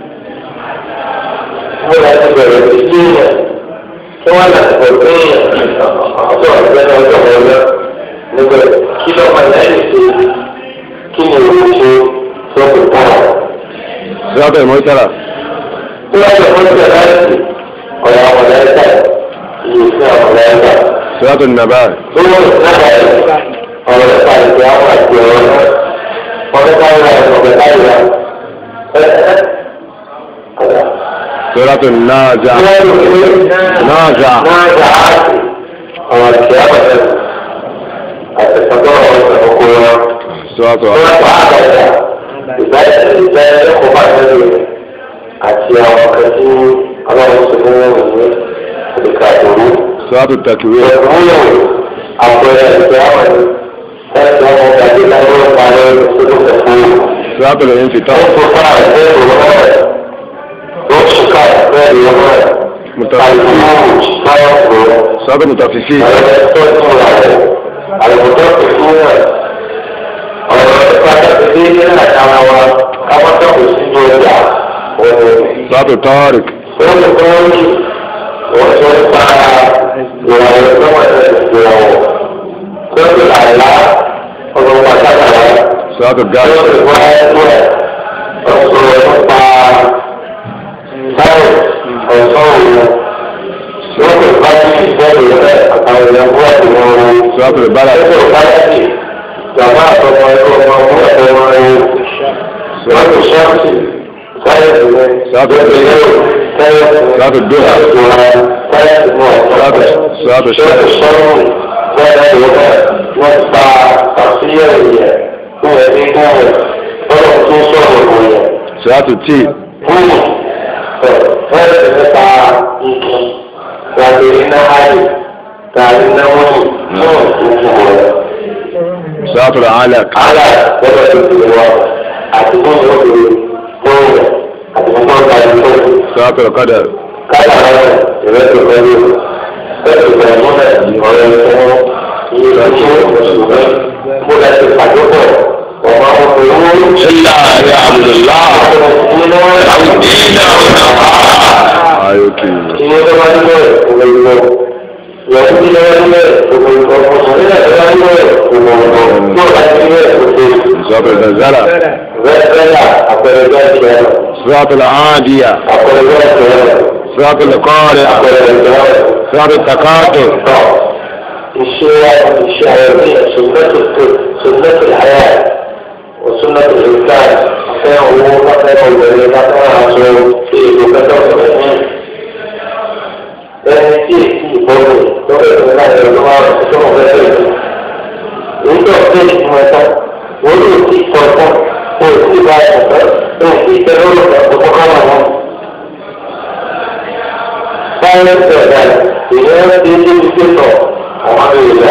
wọ́n láti bẹ̀rẹ̀ ìdílé yẹn kí wọ́n láti bẹ̀rẹ̀ pé yẹn ọjọ́ ìgbẹ́ náà ọjọ́ ìwọlé níbẹ̀ kí ló máa lẹ́yìn sí kí ni òun ṣe lọ́pọ̀ pọ̀. Sọ́ọ́tù Mọ́tàlá. tí wọ́n lè fún ìṣẹ̀lẹ̀ láti ọ̀rọ̀ àwọn ọ̀lẹ́ta ìyè sí àwọn ọ̀lẹ́ta. Sọ́ọ́tù Nàbà. Owó ìsára ẹ̀ ọ̀rọ̀ ẹ̀ka ìgbé àwọn àti ọ̀rọ̀ náà. Ọ̀rẹ́ káyọ̀ ẹ̀ ọ̀rẹ́ káyọ̀ ẹ̀. Sọ́ọ́tù Nájà. Nájà. Náà àti ọ̀rọ̀ ìgbé àwọn ẹ̀ àti ìsọ̀tọ̀ ọ̀rọ̀ ìsọ̀kọ̀ wọn. Sọ́ọ́tù Wọ́n pa àgbàdà ìbáyẹ̀ ìbẹ́ ẹ̀kọ́ bá tẹ̀lé àti àwọn ọ̀kẹ́ tí ọlọ́run ṣe fún wọn ní ìdíkà ìdòwú. Sọ́ọ́tù Tàkìwé. Ìwúlò àpẹẹrẹ ìgbé àwọn ẹ̀ ẹ̀sìn ọmọ ìgbàgbé lágbó parí ìṣèlú fún un. Sọ́ọ́tù Ìnfìtọ́. Wọ́n tún fún àwọn ẹgbẹ́ ìwọ̀n rẹ̀. Wọ́n tún ká ẹgbẹ́ ìwọ̀n rẹ̀. Mùtàfífì. Àìsí káyọ̀ fún un. Sọ́ọ́tù Mùtàfífì. Àwọn ẹgbẹ́ tó ń rà rẹ̀. Àlùkò tó fún rẹ̀. Ọ̀rọ̀ pàtàkì déédéé náà dára wa. Káwọn tó kò sí ní ọjà. Sọ́ọ́tù Tọ́rìk. Wọ́n ti kọ́ ní wọ́n tó ń pa ìràwọ̀ tó wà lẹ́sẹ̀ ìràwọ̀. Tó ti àìlá ọ̀rọ̀ pàtàkì rẹ̀. Sọ́ọ́tù Yóò Gáàsì. ti wá ẹgbẹ́ ọ̀sọ̀rọ̀ nípa sáyẹ̀nsì ọ̀sán òun. Yóò ti bá sí ìbẹ̀rù rẹ̀ àtàwọn ìyàwó àti wọn wọn. Sọ́ọ́tù Bàlá. Yóò ti bá sí ìjàmbá àtọmọ ẹgbẹ́ ọmọ ọmọ ẹgbẹ́ wọn rẹ̀. Yóò ti ṣọ́ọ̀ṣì sáyẹ̀nsì rẹ̀. Sọ́ọ́tù Dóhà. Sọ́ọ́tù Dóhà. Sọ́ọ́tù Sọ́ọ́tù Ṣẹ́. Wọ́n pa àfihàn yẹn fún ẹbí fún ẹ̀ lọ́dọ̀ tó sọ̀rọ̀ wọ̀ yẹn. Sọ́ọ́tù Tíì. Fún ẹ̀ fẹ́rẹ̀ nípa igi tàbí iná ayé tàbí iná wọ́nyí fún ìtúkú rẹ̀. Sọ́ọ́tù Alaq. Àlà lọ́dọ̀ tó ti wọ̀ àti fún ìwọ́n fún rẹ̀ àti fún ọ̀gá ìfọ̀. Sọ́ọ́tù Qadar. Kálá rẹ̀ ìrẹsì pẹ̀lú ẹ̀sìn pẹ̀lú ọ̀rẹ́ ìfọwọ́ iye ìṣe òṣùwẹ̀ kó lẹ́sì pàdépọ̀ ọ̀mọ òṣèlú. Ilá ya Abdullah. Ayọ̀kì. Iye tó bá nílẹ̀ òwe ìwọ. Ìyàwó tí lọ́wọ́ nílẹ̀ òwe ìwọ. Ọ̀sán nílẹ̀ tó bá nílẹ̀ òwe ìwọ. Tó bá nílẹ̀ òwe ìwọ. Sọ́ọ́tù Zalzala. Rẹ́pẹ́lá àpẹẹrẹ bẹ́ẹ̀ ṣe ẹ̀rọ. Sọ́ọ́tù Àádìyà. Àpẹẹrẹ bẹ́ẹ̀ ṣe ẹ̀rọ. Sọ́ọ́tù Qari'a. Àpẹẹrẹ ìjọba. Sọ́ọ́tù Takātur. الشيء الشيء سنة سنة الحياة súnà tó lè ká fẹ́ owó fẹ́ obìnrin fẹ́ aṣọ tí èlò kẹtọ́ fẹ́ ní. ẹni tí èsì ìbọ̀wé tó bẹ̀rẹ̀ ní láti ọdún márùn-ún tó mọ̀ fẹ́ bẹ̀rẹ̀. èyí tó fẹ́ ìtumọ̀ ẹ̀tọ́ wọ́n yóò ti sọ ẹ̀tọ́ wọ́n yóò ti bá ẹ̀tọ́ wọ́n ti tẹ lórí ọ̀pọ̀ kọ́kọ́ wọn. báyọ̀ bẹ̀rẹ̀ ìyẹn ti dé ibi tó sọ àwọn àmì ìlẹ̀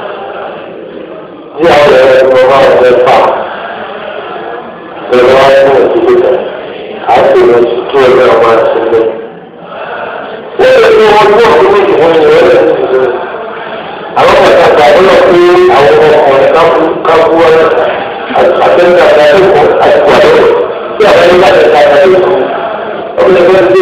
tí àwọn ẹ̀rọ ẹ̀rọ bá wà fẹ́ fà ẹ̀rọ wá fún òṣìṣẹ́ kan á sì lọ sí kí ẹgbẹ́ ọmọ àti ilé. wọ́n lè fi wọn tó ọdún méjì fún ìyẹn rẹ̀ ṣiṣẹ́. àwọn kẹta gbàgbọ́ lọ pé àwọn ọkùnrin káfú wọn àtẹnudà àtẹnudà àtìgbàdo tí àwọn ẹni bá tẹ̀ ká àtẹnudà ọdún ẹgbẹ́ tó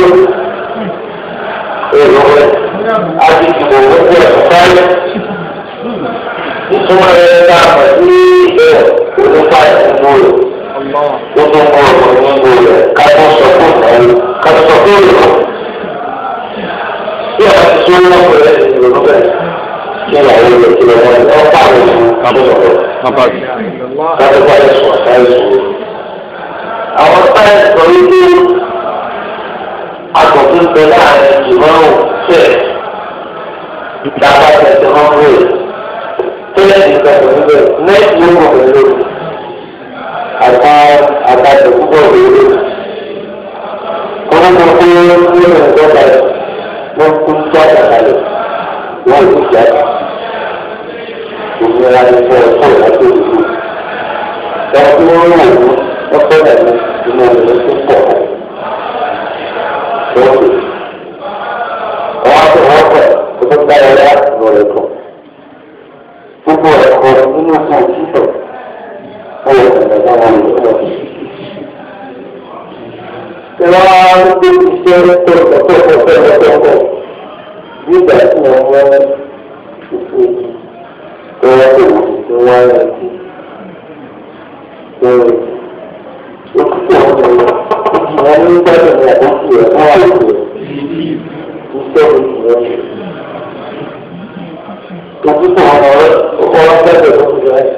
èrò rẹ̀ á ti dìbò wọ́n tó ẹ̀kọ́ káyọ̀ ìtumọ̀ rẹ̀ ta mọ̀ sí ẹ̀ onípa ìdúró rẹ̀ ó tún kọ́ ọ̀rọ̀ nígbò rẹ̀ ká tó sọ fún ìnáwó ká tó sọ fún ìlú. bí a ti sọ wọn pẹ̀lú ẹ̀ ìlú bẹ́ẹ̀ kí ìyàwó rẹ̀ kí lọ wọ́n ọ̀ pa àwọn ìlú kábọ̀ rẹ̀ ká tó bá yẹ sùn àtàyè sùn. àwọn táyà sọ wípé àtọ̀tún bẹ láàrin ìmọ̀ràn fẹ́ẹ̀ dábàá tẹ̀sí hàn rẹ̀ tẹ́lẹ̀ nìkan tó ń bẹ̀ nẹ́ẹ̀tì ló mọ̀ pẹ̀lú àtà àtàtà púpọ̀ lórí. Wọ́n mọ̀ pé nínú ìjọba wọ́n kú sí àtàkàlẹ̀ wọ́n ti jáde. Ìnira ni fún ọ̀pọ̀ ìrántí òdòdó. Wọ́n tí wọ́n wò ó ọ̀pọ̀ ìdàgbé inú ìlú tó pọ̀. Wọ́n pè. Wọ́n á tẹ̀ wọ́n pẹ̀ kó tó gbá ẹ̀rọ lọ́rẹ̀ kan gbogbo ẹ̀kọ́ nínú fún òtítọ́ ó yẹ kí ẹ̀dá wọn lè lọ. Ìwà gbogbo iṣẹ́ tọ̀tọ̀tọ̀tọ̀tọ̀ nígbà tí wọ́n wọ́n ṣètò tọ́wọ́ tó wù tí wọ́n rẹ̀ sí. Òtítọ́ wọn ní gbọ́dọ̀ ní àdókù ẹ̀ fún àlejò iṣẹ́ òtítọ́ òtútù ọmọ rẹ ọkọ wọn tẹ́lẹ̀ tó ti rẹ.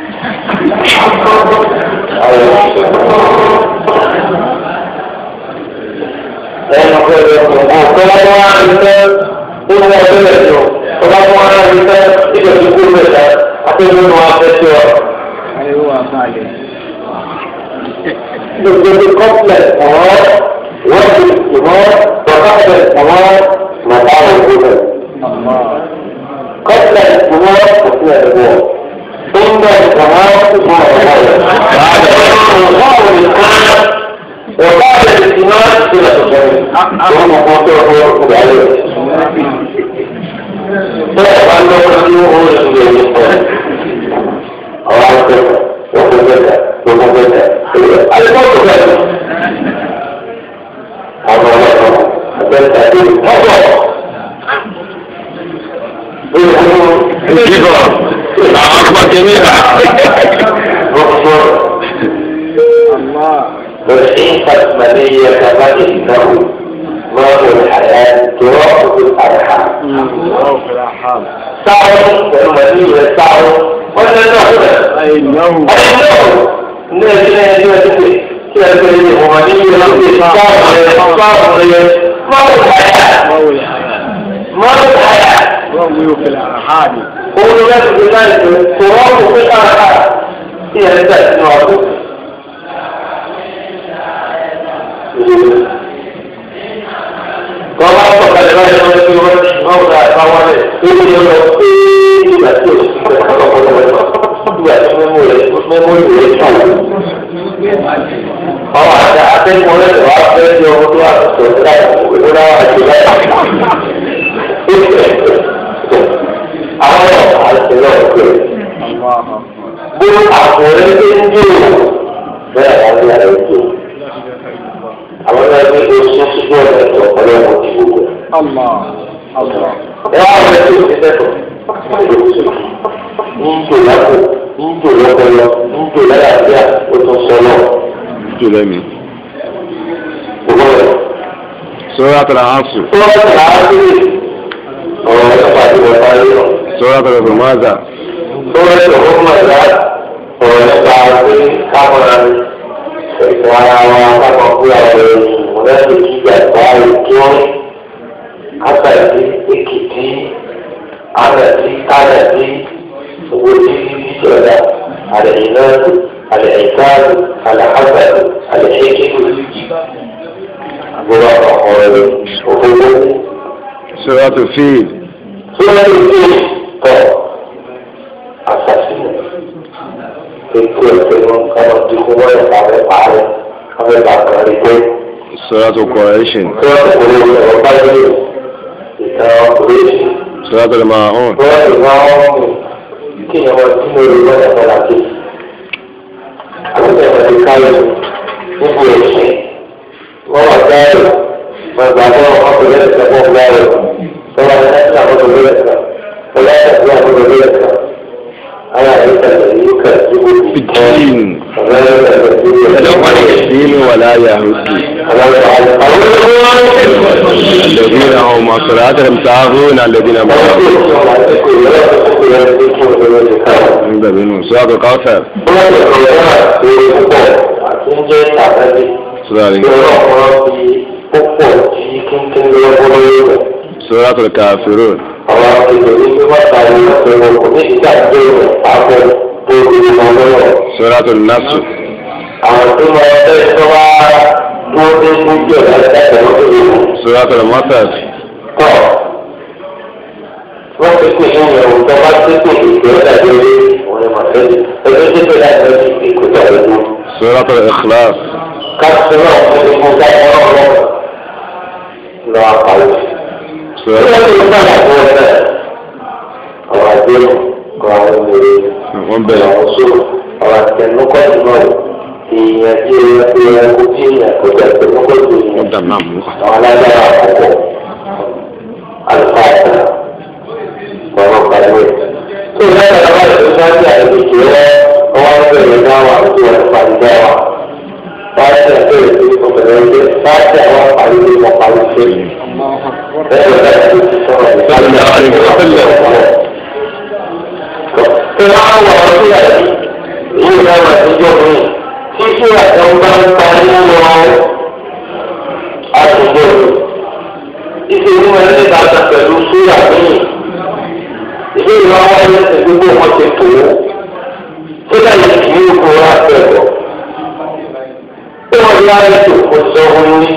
ẹnu pẹ̀lú ọkọ tó bá tó wá ní sẹ ó ní wọn tẹ́lẹ̀ tó tó bá tó wá ní sẹ ìjọ tó kú lè sẹ àtẹnudẹ ní wọn fẹ́ tó ọ. Gbogbo complex ọ̀rọ̀ wọ́n ti ìmọ̀ pọ̀tàkì ọ̀rọ̀ màtá òkú قبل الجمهور وفي الجمهور ثم الجمهور ثم الجمهور بعد الله الإسلام وبعد الإيمان إلى التصوير ثم قوته هو عليه فأنا أقول هو الذي الله كذا وكذا وكذا الموت كذا هذا هو هذا التأثير هذا Kíkọ̀ àwọn akpàtẹ mìíràn. والحيطة مالية كمان إنه ماء الحياة تراب الأرحام سعر والمالية سعر ولا نهر Àìnáwó. أنه الناس لا يجب كلا كلا المالية سعر سعر ماء الحياة Máwo lè hayà. ماء الحياة Wọ́n wí òfin àhàdì. òun yẹn ti fi láì tó tòrọ́ọ̀mù pé káàkà tí ẹ̀ ń tẹ̀ sínú ọdún. Wọ́n máa ń sọ̀kalẹ̀ báyìí wọ́n ti wọ́n ti wọ́n gba ẹ̀fọ́ wọlé lórí yẹn lọ pé ìgbà tí o ti fẹ́ ọlọ́pọ̀lọpọ̀ rẹ̀ ìgbà tí mẹ́mú rẹ̀ mẹ́mú rẹ̀ tó. Ọmọ àti akẹ́kọ̀ọ́ rẹ̀ wá fẹ́ di ọmọ tó wà tó láì ìwé náà wà jù láì. Àwọn àti náà pè bí àkùnrin tó ń jò bẹ́ẹ̀ àwọn ìyá rẹ̀ jò. Àwọn náà ní oṣù síbú ọ̀nà ẹ̀tọ́ ọ̀pọ̀lọpọ̀ ti gbogbo. Allah. Allah. Ẹ wá wọlé tó ti dẹ́kọ̀. Ń jò lápò, ń jò lọ́pọlọ, ń jò lálàáfíà, ó tún sọ náà. Jù lẹ́mi. Owó rẹ̀. Sọ́ra tẹ̀lé àásù. Tó wọ́n ti rà á sí ọ̀rọ̀ ẹ̀fọ́ àti ìwọ̀n parí lọ. Sọ́ra tẹ̀lé Fèmázà. Tó wọ́n ti ọ̀rọ̀ mọ̀ ẹ̀dá ọ̀rọ̀ nípa pé káwọn ẹ̀sìn ara wa káwọn fúra rẹ̀ ìmúlẹ́sì ìgbà ìgbà ìjọ àtàdé èkìtì ànàdí ànàdí owó tí ìjọba àlẹ́yìn náà àlẹ́yìn káàdù àlẹ́hàbẹ̀rù àlẹ́yìn gbọ́dọ̀ ọ̀rọ̀ rẹ̀ òfófó. Suratu Fil. tí wọ́n lè dé tọ̀ àṣàṣìlẹ̀ ètò ẹ̀sẹ̀ wọn káwọn ti kó wọ́n ẹ̀ka rẹ̀ parẹ́ káwọn ẹ̀ka kan rí pé Suratu Quraishin. tí wọ́n ti kó lè sọ̀rọ̀ báyìí ìtàn ọkùnrin ṣe. Suratu Al-Ma'un. wọ́n lè máa wọ́n mú kí ni wọ́n ti mú ìlú wọn ẹ̀ka láti. àwọn ẹ̀ka ti káyọ̀ níbo ẹ̀sìn wọ́n wà káyọ̀ wọ́n gbà bọ́ ọkùnrin ẹ̀sẹ̀ bọ́ káyọ̀ wọ́n wà ẹ̀sẹ̀ àbọ̀dọ̀ ẹ̀sẹ̀ wọ́n yà ẹ̀sẹ̀ àbọ̀dọ̀ ẹ̀sẹ̀ àwọn ẹ̀sẹ̀ yìí kà sí òkú kọ́ Fijin. ọ̀rẹ́ ẹ̀sẹ̀ sí ẹ̀sẹ̀ Fil ولا يهود الذين هم صلاتهم ساهون الذين هم nígbà nínú Suratu Kawthar. Suratu Suratul Kafirun. Suratul Nasr. Àwọn tó máa ń fẹ́ tó wá dúró dé gbójú ọ̀gá ìdájọ́ lọ́dún yìí. Suratul Masad. tọ́ wọ́n ti pè ní ìyẹ̀wò tó bá ti pè ní ìgbẹ́ ọ̀dàdé orí òun ni màá fẹ́ ẹgbẹ́ tó pè láti lọ sí ìkúta ìlú. Suratul Ikhlas. káàkiri náà fún mi fún káàkiri náà lọ́wọ́ lọ àpàlù. tí Suratul wọ́n ti ń bá àpò ẹ̀fẹ́ ọ̀rọ̀ àdéhùn kọ́ àwọn ènìyàn wọ́n bẹ̀rẹ̀. àwọn sọ̀rọ̀ ọ̀rọ̀ àtẹnukọ́ ìmọ̀ ìyẹn tí ó yẹ kó yẹ kó tí ìyẹn kó tẹ̀ àtẹnukọ́ ìyẹn wọ́n dà náà mú. àwọn alágbára àkọ́kọ́ alifáàtà ọ̀rọ̀ kàwé. tó o lẹ́yìn àwọn ìlú sáájú àìlèkè rẹ ọwọ́ bẹ̀rẹ̀ dáwà tó wà nípa dáwà. wáyé ẹ̀ bẹ̀rẹ̀ sí ọ̀bẹ̀rẹ̀ ẹgbẹ́ sáájú àwọn àpàlẹ́ ní wọn parí ṣe. bẹ́ẹ̀ ni bẹ́ẹ̀ ti ti sọ̀rọ̀ ìgbàlódé àwọn ìgbàlódé ọ̀rọ̀. tó wá wà ọ́ sí àyè èyí ni àwọn àtijọ́ mi tí kí àtẹ̀wọ́n bá ń parí lọ àtúntò ìṣe ní wọn ní ìbátan pẹ̀lú súrà míì ìdí ìwà wọn ní ẹsẹ̀ gbogbo wọn ti tó tó dáyé kì í kó wá pẹ̀lú tí wọn yá ètò kò sọ wọn ní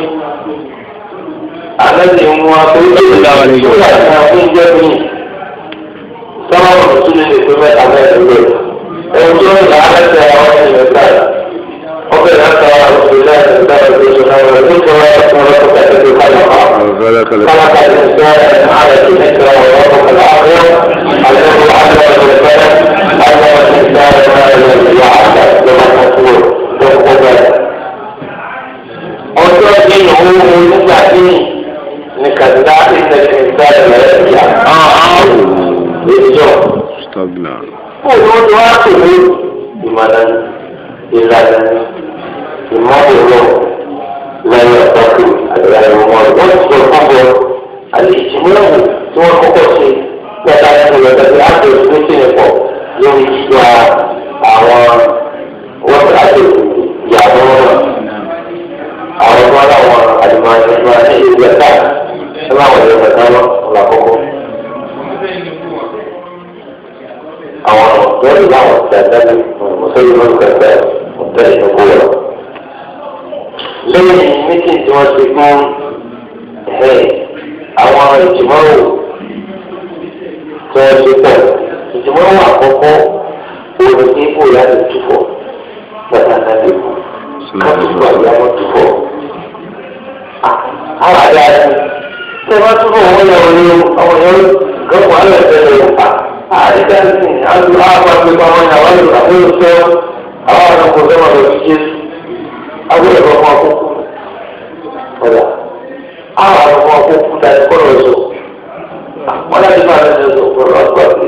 àlejò ń wá pé ó lè dá wọn súrà ní àwọn oúnjẹ míì sábà wọn tún lè pé mẹ́ta mẹ́rin lé ẹni tó ń là á lẹ́sẹ̀ àwọn ènìyàn gbà ọbẹ̀ láti àwọn òṣèlú láti gbà ọdún ìṣúná rẹ̀ tó sọ wọn fún ọlọ́pàá tẹ̀lé tó káyọ̀ máa. وذلك ال- خلق الإنسان على كلمة وربك الأعظم الذي علم بالقلم علم الإنسان ما لم يعلم كما تقول وقبل ọjọ́ tí òun òun nígbà tí ní kàdúrà ìṣẹ̀lẹ̀ ìṣẹ̀lẹ̀ rẹ̀ yà lójọ́. استغنى. Fún òun tó wá pè ní ìmọ̀lẹ́ ìlànà ìmọ̀lẹ́ lẹ́yìn ọ̀tọ́kù àdúrà ìwọ̀n wọn. Wọ́n ti sọ fún bọ́ àlè ìtìmọ́lẹ́wò tí wọ́n kọ́kọ́ ṣe pẹ̀lú àwọn ìrọ̀lẹ́ láti oṣù tó ṣe pọ̀ lórí yíyọ àwọn wọ́n ti láti ìyàwó náà. Àwọn ọmọ aláwọ̀ àdìmọ̀ ẹ̀ṣọ́ àti ìlú ẹ̀ka ẹ̀ máa wọlé ẹ̀ka náà ọ̀là kọ́kọ́. àwọn ọ̀dọ́ ìlú àwọn ìdàgbàsókè mùsùlùmí ló ń kẹfẹ́ ọ̀tẹ́ ìṣòkò rẹ̀. lẹ́yìn méjì tí wọ́n ti fún àwọn ìjìmọ̀rò tí wọ́n ti pọ̀ ìjìmọ̀rò àkọ́kọ́ òun ní kó láti túfọ̀ pàtàkì àdéhùn káfíńtì àyàwó túfọ̀. àwọn àdá tí wọ́n túfọ̀ wọ́n yọ ọ́ ní àwọn yẹn gbọ́dọ̀ wọ́n lè tẹ̀lé ọ̀pá àdìgbàsí àti àwọn àgbẹ̀kọ̀ àwọn ìyàwó ìlú àbúrò sọ àwọn àwọn ọkọ̀ sọ́mọ lọ sí jésù àbúrò ẹ̀kọ́ fún akókò ọ̀dà àwọn àwọn ọkọ̀ akókò dàdí kọ́ lọ sọ wọ́n láti máa lọ sọ kọ́ lọ sọ